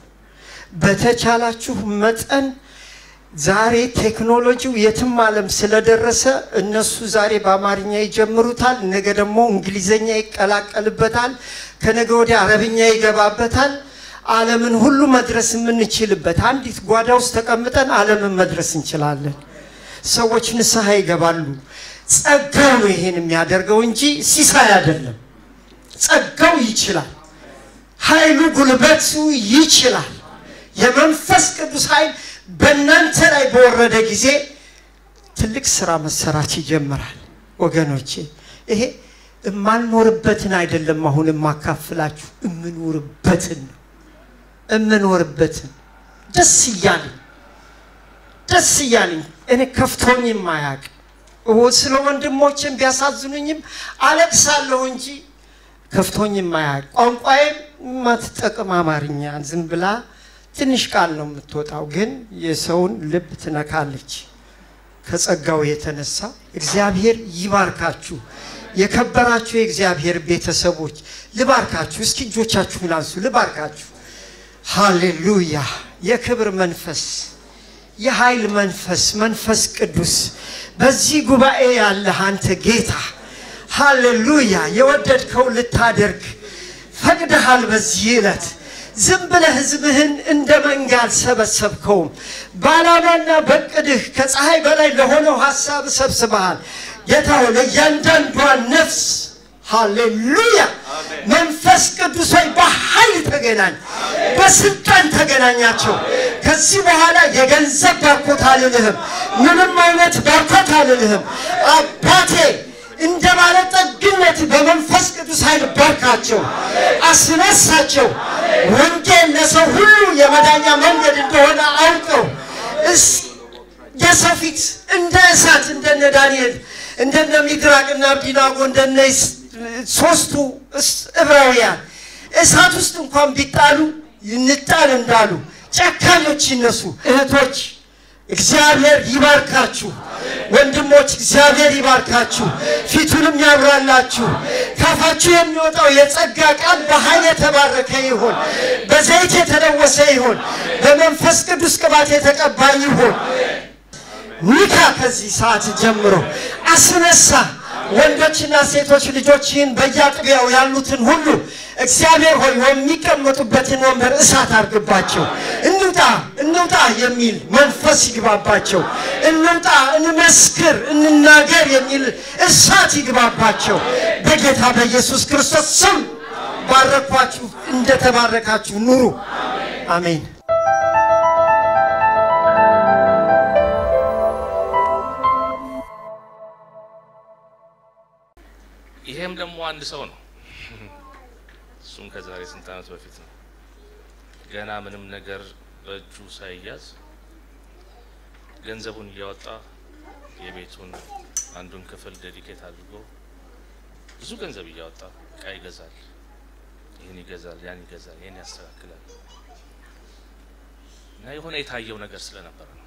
በተቻላችሁ መጠን ዛሬ ቴክኖሎጂው የትም ዓለም ስለደረሰ እነሱ ዛሬ በአማርኛ ይጀምሩታል፣ ነገ ደግሞ እንግሊዘኛ ይቀላቀልበታል፣ ከነገ ወዲያ አረብኛ ይገባበታል። ዓለምን ሁሉ መድረስ የምንችልበት አንዲት ጓዳ ውስጥ ተቀምጠን ዓለምን መድረስ እንችላለን። ሰዎች ንስሐ ይገባሉ። ጸጋው ነው ይሄን የሚያደርገው እንጂ ሲሳይ አይደለም። ጸጋው ይችላል። ኃይሉ ጉልበቱ ይችላል። የመንፈስ ቅዱስ ኃይል በእናንተ ላይ በወረደ ጊዜ ትልቅ ስራ መሰራት ይጀምራል። ወገኖቼ ይሄ የማልኖርበትን አይደለም አሁን የማካፍላችሁ የምኖርበትን ነው። የምኖርበትን ደስ እያለኝ ደስ እያለኝ እኔ ከፍቶኝ የማያቅ ስለ ወንድሞችን ቢያሳዝኑኝም አለቅሳለሁ እንጂ ከፍቶኝ የማያቅ ቋንቋዬም የማትጠቅም አማርኛ ዝም ብላ ትንሽ ቃል ነው የምትወጣው፣ ግን የሰውን ልብ ትነካለች። ከጸጋው የተነሳ እግዚአብሔር ይባርካችሁ። የከበራችሁ የእግዚአብሔር ቤተሰቦች ልባርካችሁ። እስኪ እጆቻችሁን አንሱ፣ ልባርካችሁ። ሃሌሉያ! የክብር መንፈስ፣ የኃይል መንፈስ፣ መንፈስ ቅዱስ በዚህ ጉባኤ ያለህ አንተ ጌታ ሃሌሉያ! የወደድከው ልታደርግ ፈቅደሃል በዚህ ዕለት ዝም ብለህ ህዝብህን እንደ መንጋ አልሰበሰብከውም። በዓላማና በቅድህ ከፀሐይ በላይ ለሆነው ሀሳብ ሰብስበሃል። ጌታ ሆይ ለእያንዳንዷ ነፍስ ሃሌሉያ መንፈስ ቅዱስ ሆይ በኃይል ተገናኝ፣ በስልጣን ተገናኛቸው። ከዚህ በኋላ የገንዘብ ባርኮት አልልህም፣ ምንም አይነት ባርኮት አልልህም። አባቴ እንደ ባለጠግነት በመንፈስ ቅዱስ ኃይል ባርካቸው፣ አስነሳቸው። ወንጌል ለሰው ሁሉ የመዳኛ መንገድ እንደሆነ አውቀው የሰው ፊት እንደ እሳት እንደነ ዳንኤል እንደነ ሚድራቅና አብዲናጎ እንደነ ሶስቱ ዕብራውያን እሳት ውስጥ እንኳን ቢጣሉ ይንጣል እንዳሉ ጨካኞች ይነሱ። እህቶች እግዚአብሔር ይባርካችሁ። ወንድሞች እግዚአብሔር ይባርካችሁ፣ ፊቱንም ያብራላችሁ። ካፋችሁ የሚወጣው የጸጋ ቃል በኃይል የተባረከ ይሁን፣ በዘይት የተለወሰ ይሁን፣ በመንፈስ ቅዱስ ቅባት የተቀባ ይሁን። ኒካ ከዚህ ሰዓት ጀምሮ አስነሳ። ወንዶችና ሴቶች ልጆችህን በየአጥቢያው ያሉትን ሁሉ እግዚአብሔር ሆይ የሚቀመጡበትን ወንበር እሳት አድርግባቸው። እንውጣ እንውጣ የሚል መንፈስ ይግባባቸው። እንውጣ፣ እንመስክር፣ እንናገር የሚል እሳት ይግባባቸው። በጌታ በኢየሱስ ክርስቶስ ስም ባረኳችሁ። እንደተባረካችሁ ኑሩ። አሜን። ይሄም ደግሞ አንድ ሰው ነው። እሱም ከዛሬ ስንት ዓመት በፊት ነው። ገና ምንም ነገር በእጁ ሳይያዝ ገንዘቡን እያወጣ የቤቱን አንዱን ክፍል ዴዲኬት አድርጎ ብዙ ገንዘብ እያወጣ እቃ ይገዛል፣ ይህን ይገዛል፣ ያን ይገዛል፣ ይህን ያስተካክላል እና የሆነ የታየው ነገር ስለነበረ ነው።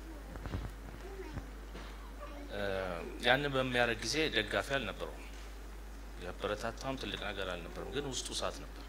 ያንን በሚያደርግ ጊዜ ደጋፊ አልነበረውም። ያበረታታውም ትልቅ ነገር አልነበረም፣ ግን ውስጡ እሳት ነበር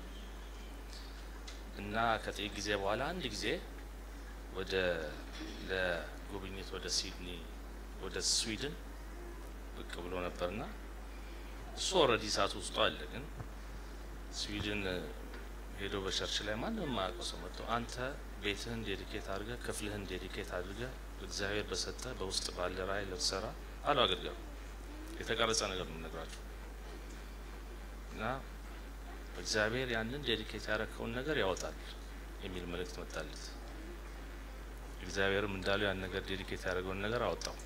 እና ከጥቂት ጊዜ በኋላ አንድ ጊዜ ወደ ለጉብኝት ወደ ሲድኒ ወደ ስዊድን ብቅ ብሎ ነበርና እሱ ኦልሬዲ እሳት ውስጡ አለ። ግን ስዊድን ሄዶ በቸርች ላይ ማንም የማያውቀው ሰው መጥቶ አንተ ቤትህን ዴዲኬት አድርገህ ክፍልህን ዴዲኬት አድርገህ እግዚአብሔር በሰጠ በውስጥ ባለ ራዕይ ልትሰራ አሉ አገልጋዩ። የተቀረጸ ነገር ነው የምነግራችሁ እና እግዚአብሔር ያንን ዴዲኬት ያደረከውን ነገር ያወጣል የሚል መልእክት መጣለት። እግዚአብሔርም እንዳለው ያን ነገር ዴዲኬት ያደረገውን ነገር አወጣው።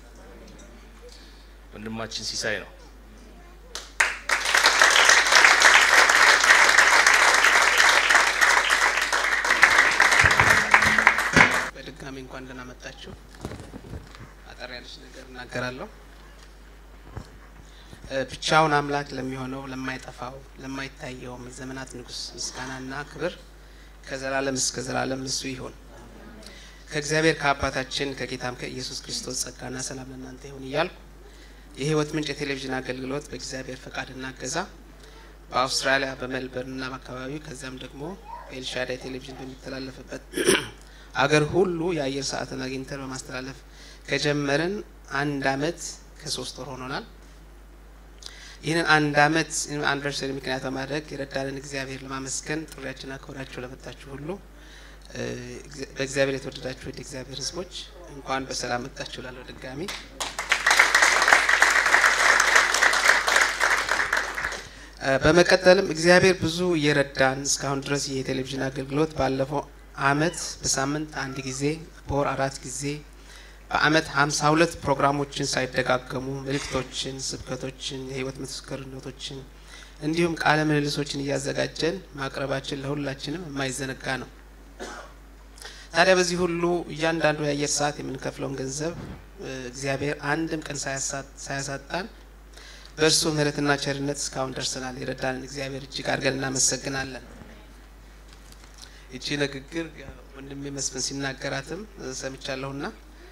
ወንድማችን ሲሳይ ነው። በድጋሚ እንኳን ደህና መጣችሁ። አጠር ያለች ነገር እናገራለሁ። ብቻውን አምላክ ለሚሆነው ለማይጠፋው ለማይታየውም ዘመናት ንጉሥ ምስጋናና ክብር ከዘላለም እስከ ዘላለም እሱ ይሁን። ከእግዚአብሔር ከአባታችን ከጌታም ከኢየሱስ ክርስቶስ ጸጋና ሰላም ለእናንተ ይሁን እያልኩ የህይወት ምንጭ የቴሌቪዥን አገልግሎት በእግዚአብሔር ፈቃድና እገዛ በአውስትራሊያ በሜልበርንና በአካባቢው ከዚያም ደግሞ በኤልሻዳይ ቴሌቪዥን በሚተላለፍበት አገር ሁሉ የአየር ሰዓትን አግኝተን በማስተላለፍ ከጀመርን አንድ አመት ከሶስት ወር ሆኖናል። ይህንን አንድ አመት አንቨርሰሪ ምክንያት በማድረግ የረዳንን እግዚአብሔር ለማመስገን ጥሪያችን አክብራችሁ ለመጣችሁ ሁሉ በእግዚአብሔር የተወደዳችሁ ወደ እግዚአብሔር ህዝቦች እንኳን በሰላም መጣችሁ ላለው ድጋሚ በመቀጠልም እግዚአብሔር ብዙ እየረዳን እስካሁን ድረስ ይህ የቴሌቪዥን አገልግሎት ባለፈው አመት በሳምንት አንድ ጊዜ በወር አራት ጊዜ በአመት ሀምሳ ሁለት ፕሮግራሞችን ሳይደጋገሙ መልእክቶችን፣ ስብከቶችን፣ የህይወት ምስክርነቶችን እንዲሁም ቃለ ምልልሶችን እያዘጋጀን ማቅረባችን ለሁላችንም የማይዘነጋ ነው። ታዲያ በዚህ ሁሉ እያንዳንዱ የአየር ሰዓት የምንከፍለውን ገንዘብ እግዚአብሔር አንድም ቀን ሳያሳጣን በእርሱ ምሕረትና ቸርነት እስካሁን ደርሰናል። የረዳንን እግዚአብሔር እጅግ አድርገን እናመሰግናለን። ይቺ ንግግር ወንድሜ መስፍን ሲናገራትም ሰምቻለሁና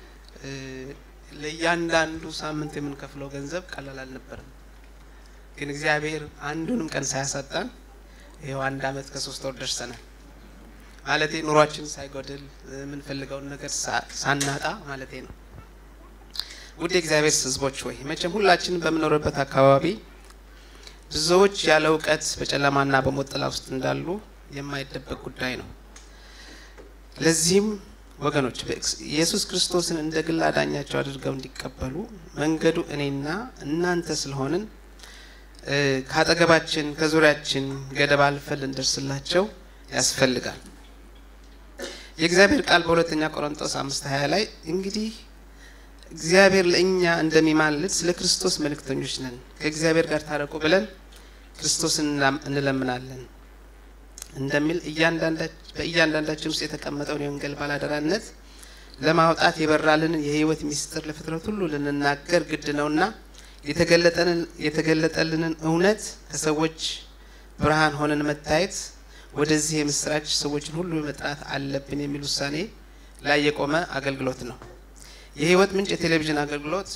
ለእያንዳንዱ ሳምንት የምንከፍለው ገንዘብ ቀላል አልነበረም። ግን እግዚአብሔር አንዱንም ቀን ሳያሳጣን ይኸው አንድ አመት ከሶስት ወር ደርሰናል። ማለቴ ኑሯችን ሳይጎድል የምንፈልገውን ነገር ሳናጣ ማለቴ ነው። ውድ የእግዚአብሔር ሕዝቦች ሆይ መቼም ሁላችንም በምኖርበት አካባቢ ብዙዎች ያለ እውቀት በጨለማና በሞት ጥላ ውስጥ እንዳሉ የማይደበቅ ጉዳይ ነው። ለዚህም ወገኖች ኢየሱስ ክርስቶስን እንደ ግል አዳኛቸው አድርገው እንዲቀበሉ መንገዱ እኔና እናንተ ስለሆንን ከአጠገባችን ከዙሪያችን ገደብ አልፈን ልንደርስላቸው ያስፈልጋል። የእግዚአብሔር ቃል በሁለተኛ ቆሮንጦስ አምስት ሀያ ላይ እንግዲህ እግዚአብሔር ለእኛ እንደሚማልድ ስለ ክርስቶስ መልእክተኞች ነን፣ ከእግዚአብሔር ጋር ታረቁ ብለን ክርስቶስን እንለምናለን እንደሚል በእያንዳንዳችን ውስጥ የተቀመጠውን የወንጌል ባላደራነት ለማውጣት የበራልንን የሕይወት ሚስጥር ለፍጥረት ሁሉ ልንናገር ግድ ነውና የተገለጠልንን እውነት ከሰዎች ብርሃን ሆነን መታየት ወደዚህ የምስራች ሰዎችን ሁሉ መጥራት አለብን የሚል ውሳኔ ላይ የቆመ አገልግሎት ነው። የህይወት ምንጭ የቴሌቪዥን አገልግሎት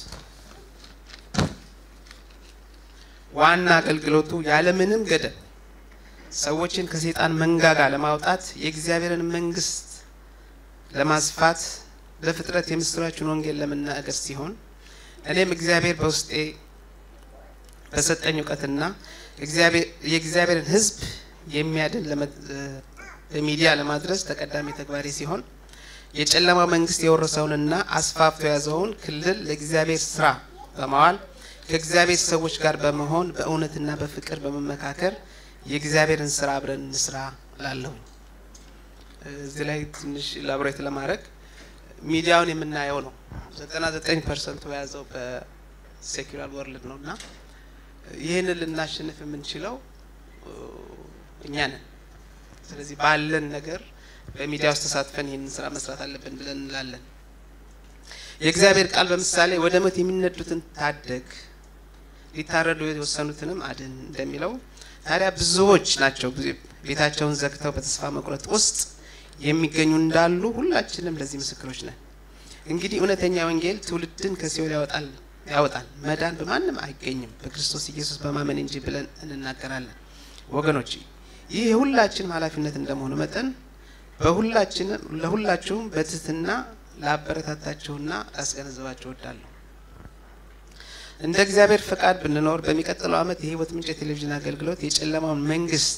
ዋና አገልግሎቱ ያለምንም ገደብ ሰዎችን ከሰይጣን መንጋጋ ለማውጣት የእግዚአብሔርን መንግስት ለማስፋት ለፍጥረት የምስራችን ወንጌል ለመናገር ሲሆን እኔም እግዚአብሔር በውስጤ በሰጠኝ እውቀትና የእግዚአብሔርን ሕዝብ የሚያድን በሚዲያ ለማድረስ ተቀዳሚ ተግባሪ ሲሆን የጨለማው መንግስት የወረሰውንና አስፋፍቶ የያዘውን ክልል ለእግዚአብሔር ስራ በማዋል ከእግዚአብሔር ሰዎች ጋር በመሆን በእውነትና በፍቅር በመመካከር የእግዚአብሔርን ስራ አብረን እንስራ ላለሁ። እዚህ ላይ ትንሽ ላብሬት ለማድረግ ሚዲያውን የምናየው ነው። ዘጠና ዘጠኝ ፐርሰንቱ የያዘው በሴኩላር ወርልድ ነው እና ይህንን ልናሸንፍ የምንችለው እኛ ነን። ስለዚህ ባለን ነገር በሚዲያ ውስጥ ተሳትፈን ይህንን ስራ መስራት አለብን ብለን እንላለን። የእግዚአብሔር ቃል በምሳሌ ወደ ሞት የሚነዱትን ታደግ፣ ሊታረዱ የወሰኑትንም አድን እንደሚለው ታዲያ ብዙዎች ናቸው ቤታቸውን ዘግተው በተስፋ መቁረጥ ውስጥ የሚገኙ እንዳሉ ሁላችንም ለዚህ ምስክሮች ነን። እንግዲህ እውነተኛ ወንጌል ትውልድን ከሲኦል ያወጣል ያወጣል መዳን በማንም አይገኝም በክርስቶስ ኢየሱስ በማመን እንጂ ብለን እንናገራለን። ወገኖች ይህ የሁላችንም ኃላፊነት እንደመሆኑ መጠን በሁላችንም ለሁላችሁም በትህትና ላበረታታችሁና ላስገነዘባችሁ እወዳለሁ። እንደ እግዚአብሔር ፈቃድ ብንኖር በሚቀጥለው ዓመት የህይወት ምንጭ የቴሌቪዥን አገልግሎት የጨለማውን መንግስት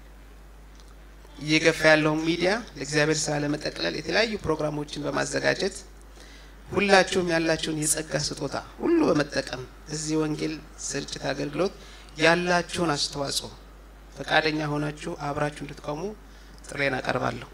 እየገፋ ያለውን ሚዲያ ለእግዚአብሔር ስራ ለመጠቅለል የተለያዩ ፕሮግራሞችን በማዘጋጀት ሁላችሁም ያላችሁን የጸጋ ስጦታ ሁሉ በመጠቀም እዚህ ወንጌል ስርጭት አገልግሎት ያላችሁን አስተዋጽኦ ፈቃደኛ ሆናችሁ አብራችሁ እንድትቆሙ ጥሬን አቀርባለሁ።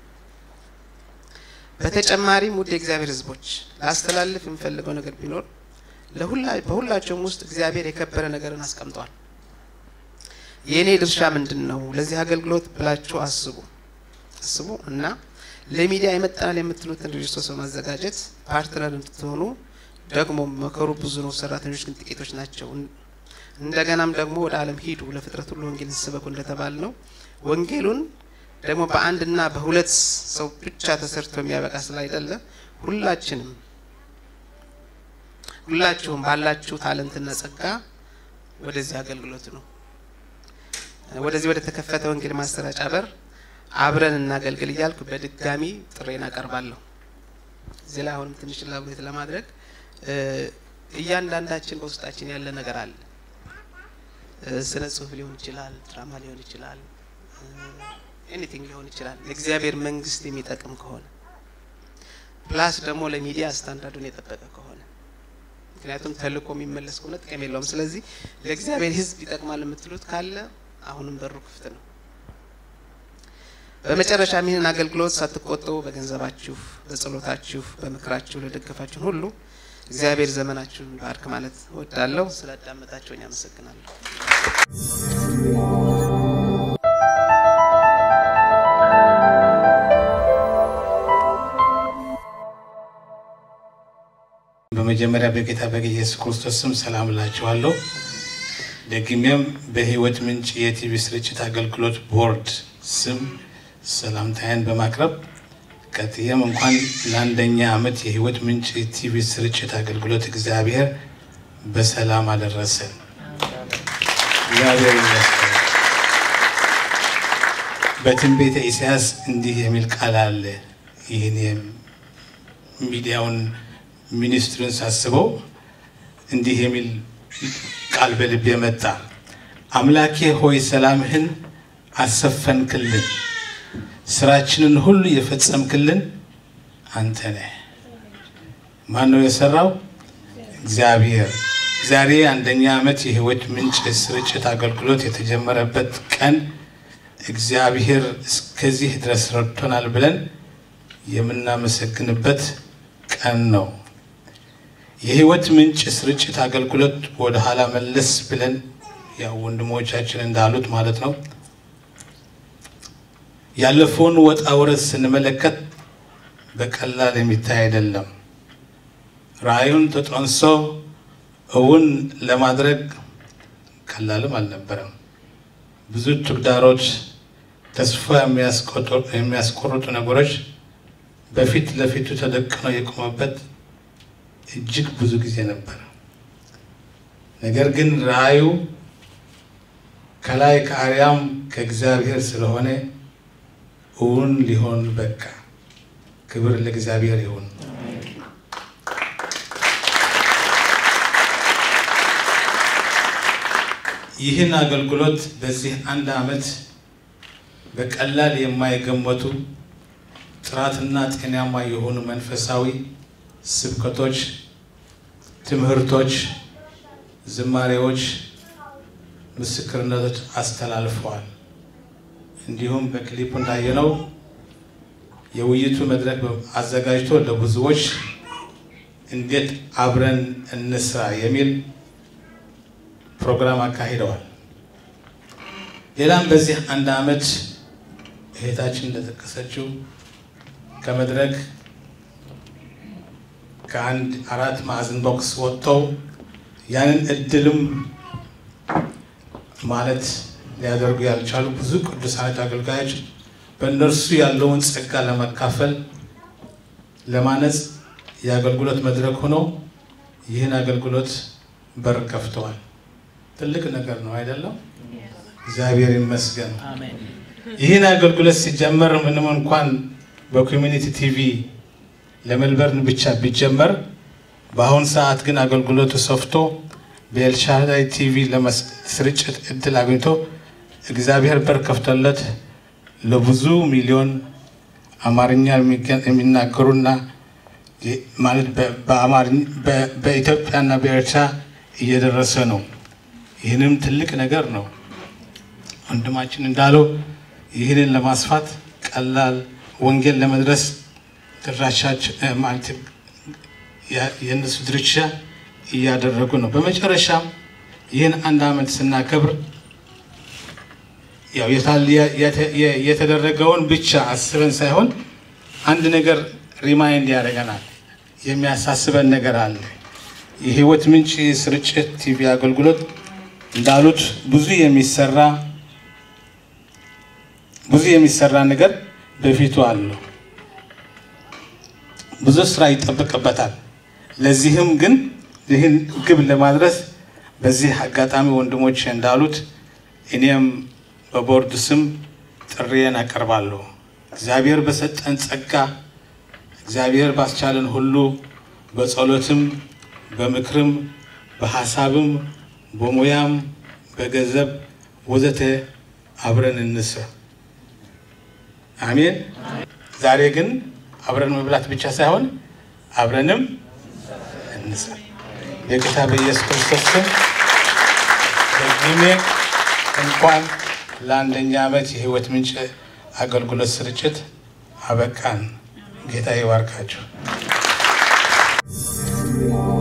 በተጨማሪም ውድ የእግዚአብሔር ሕዝቦች ላስተላልፍ የምፈልገው ነገር ቢኖር በሁላቸውም ውስጥ እግዚአብሔር የከበረ ነገርን አስቀምጧል። የእኔ ድርሻ ምንድን ነው? ለዚህ አገልግሎት ብላችሁ አስቡ አስቡ እና ለሚዲያ ይመጠናል የምትሉትን ድርጅቶች በማዘጋጀት ፓርትነር እንድትሆኑ ደግሞ መከሩ ብዙ ነው፣ ሰራተኞች ግን ጥቂቶች ናቸው። እንደገናም ደግሞ ወደ ዓለም ሂዱ፣ ለፍጥረት ሁሉ ወንጌልን ስበኩ እንደተባል ነው ወንጌሉን ደግሞ በአንድና በሁለት ሰው ብቻ ተሰርቶ የሚያበቃ ስላይደለ ሁላችንም ሁላችሁም ባላችሁ ታለንትና ጸጋ ወደዚህ አገልግሎት ነው ወደዚህ ወደ ተከፈተ ወንጌል ማሰራጫ በር አብረን እናገልግል እያልኩ በድጋሚ ጥሬን አቀርባለሁ። እዚህ ላይ አሁንም ትንሽ ላብሬት ለማድረግ እያንዳንዳችን በውስጣችን ያለ ነገር አለ። ስነ ጽሁፍ ሊሆን ይችላል፣ ድራማ ሊሆን ይችላል፣ ኤኒቲንግ ሊሆን ይችላል። ለእግዚአብሔር መንግስት የሚጠቅም ከሆነ ፕላስ ደግሞ ለሚዲያ ስታንዳርዱን የጠበቀ ከሆነ ምክንያቱም ተልእኮ የሚመለስ ከሆነ ጥቅም የለውም። ስለዚህ ለእግዚአብሔር ሕዝብ ይጠቅማል የምትሉት ካለ አሁንም በሩ ክፍት ነው። በመጨረሻ ይህንን አገልግሎት ሳትቆጠቡ በገንዘባችሁ፣ በጸሎታችሁ፣ በምክራችሁ ለደገፋችሁን ሁሉ እግዚአብሔር ዘመናችሁን ባርክ ማለት እወዳለሁ። ስላዳመጣችሁኝ አመሰግናለሁ። በመጀመሪያ በጌታ በኢየሱስ ክርስቶስ ስም ሰላም እላችኋለሁ። ደግሜም በህይወት ምንጭ የቲቪ ስርጭት አገልግሎት ቦርድ ስም ሰላምታዬን በማቅረብ ቀጥዬም እንኳን ለአንደኛ ዓመት የህይወት ምንጭ የቲቪ ስርጭት አገልግሎት እግዚአብሔር በሰላም አደረሰን። እግዚአብሔር ይመስገን። በትንቢተ ኢሳያስ እንዲህ የሚል ቃል አለ። ይህን ሚዲያውን ሚኒስትሩን ሳስበው እንዲህ የሚል ቃል በልቤ መጣ። አምላኬ ሆይ ሰላምህን አሰፈንክልን፣ ስራችንን ሁሉ የፈጸምክልን አንተ ነህ። ማን ነው የሰራው? እግዚአብሔር። ዛሬ አንደኛ ዓመት የህይወት ምንጭ ስርጭት አገልግሎት የተጀመረበት ቀን እግዚአብሔር እስከዚህ ድረስ ረድቶናል ብለን የምናመሰግንበት ቀን ነው። የህይወት ምንጭ ስርጭት አገልግሎት ወደ ኋላ መለስ ብለን ያው ወንድሞቻችን እንዳሉት ማለት ነው ያለፈውን ወጣ ውረድ ስንመለከት በቀላል የሚታይ አይደለም። ራእዩን ተጠንሶ እውን ለማድረግ ቀላልም አልነበረም። ብዙ ተግዳሮች፣ ተስፋ የሚያስቆርጡ ነገሮች በፊት ለፊቱ ተደቅነው የቆመበት እጅግ ብዙ ጊዜ ነበር። ነገር ግን ራእዩ ከላይ ከአርያም ከእግዚአብሔር ስለሆነ እውን ሊሆን በቃ። ክብር ለእግዚአብሔር ይሁን። ይህን አገልግሎት በዚህ አንድ ዓመት በቀላል የማይገመቱ ጥራትና ጤናማ የሆኑ መንፈሳዊ ስብከቶች፣ ትምህርቶች፣ ዝማሬዎች፣ ምስክርነቶች አስተላልፈዋል። እንዲሁም በክሊፕ እንዳየነው የውይይቱ መድረክ አዘጋጅቶ ለብዙዎች እንዴት አብረን እንስራ የሚል ፕሮግራም አካሂደዋል። ሌላም በዚህ አንድ ዓመት እህታችን እንደጠቀሰችው ከመድረክ ከአንድ አራት ማዕዘን ቦክስ ወጥተው ያንን እድልም ማለት ሊያደርጉ ያልቻሉ ብዙ ቅዱሳን አገልጋዮች በእነርሱ ያለውን ጸጋ ለመካፈል ለማነጽ የአገልግሎት መድረክ ሆነው ይህን አገልግሎት በር ከፍተዋል። ትልቅ ነገር ነው አይደለም? እግዚአብሔር ይመስገን። ይህን አገልግሎት ሲጀመር ምንም እንኳን በኮሚኒቲ ቲቪ ለሜልበርን ብቻ ቢጀመር በአሁን ሰዓት ግን አገልግሎቱ ሰፍቶ በኤልሻዳይ ቲቪ ለስርጭት እድል አግኝቶ እግዚአብሔር በር ከፍቶለት ለብዙ ሚሊዮን አማርኛ የሚናገሩና ማለት በኢትዮጵያና በኤርትራ እየደረሰ ነው። ይህንም ትልቅ ነገር ነው። ወንድማችን እንዳለው ይህንን ለማስፋት ቀላል ወንጌል ለመድረስ ድራሻቸው ማለት የእነሱ ድርሻ እያደረጉ ነው። በመጨረሻም ይህን አንድ ዓመት ስናከብር ያው የተደረገውን ብቻ አስበን ሳይሆን አንድ ነገር ሪማይንድ ያደርገናል፣ የሚያሳስበን ነገር አለ። የህይወት ምንጭ ስርጭት ቲቪ አገልግሎት እንዳሉት ብዙ የሚሰራ ብዙ የሚሰራ ነገር በፊቱ አለው። ብዙ ስራ ይጠበቅበታል። ለዚህም ግን ይህን ግብ ለማድረስ በዚህ አጋጣሚ ወንድሞች እንዳሉት እኔም በቦርድ ስም ጥሪዬን አቀርባለሁ። እግዚአብሔር በሰጠን ጸጋ እግዚአብሔር ባስቻለን ሁሉ በጸሎትም በምክርም በሀሳብም በሙያም በገንዘብ ወዘተ አብረን እንስራ። አሜን። ዛሬ ግን አብረን መብላት ብቻ ሳይሆን አብረንም እንስራ። የጌታ በኢየሱስ ክርስቶስ ስም በጊሜ እንኳን ለአንደኛ ዓመት የህይወት ምንጭ አገልግሎት ስርጭት አበቃን። ጌታ ይባርካችሁ።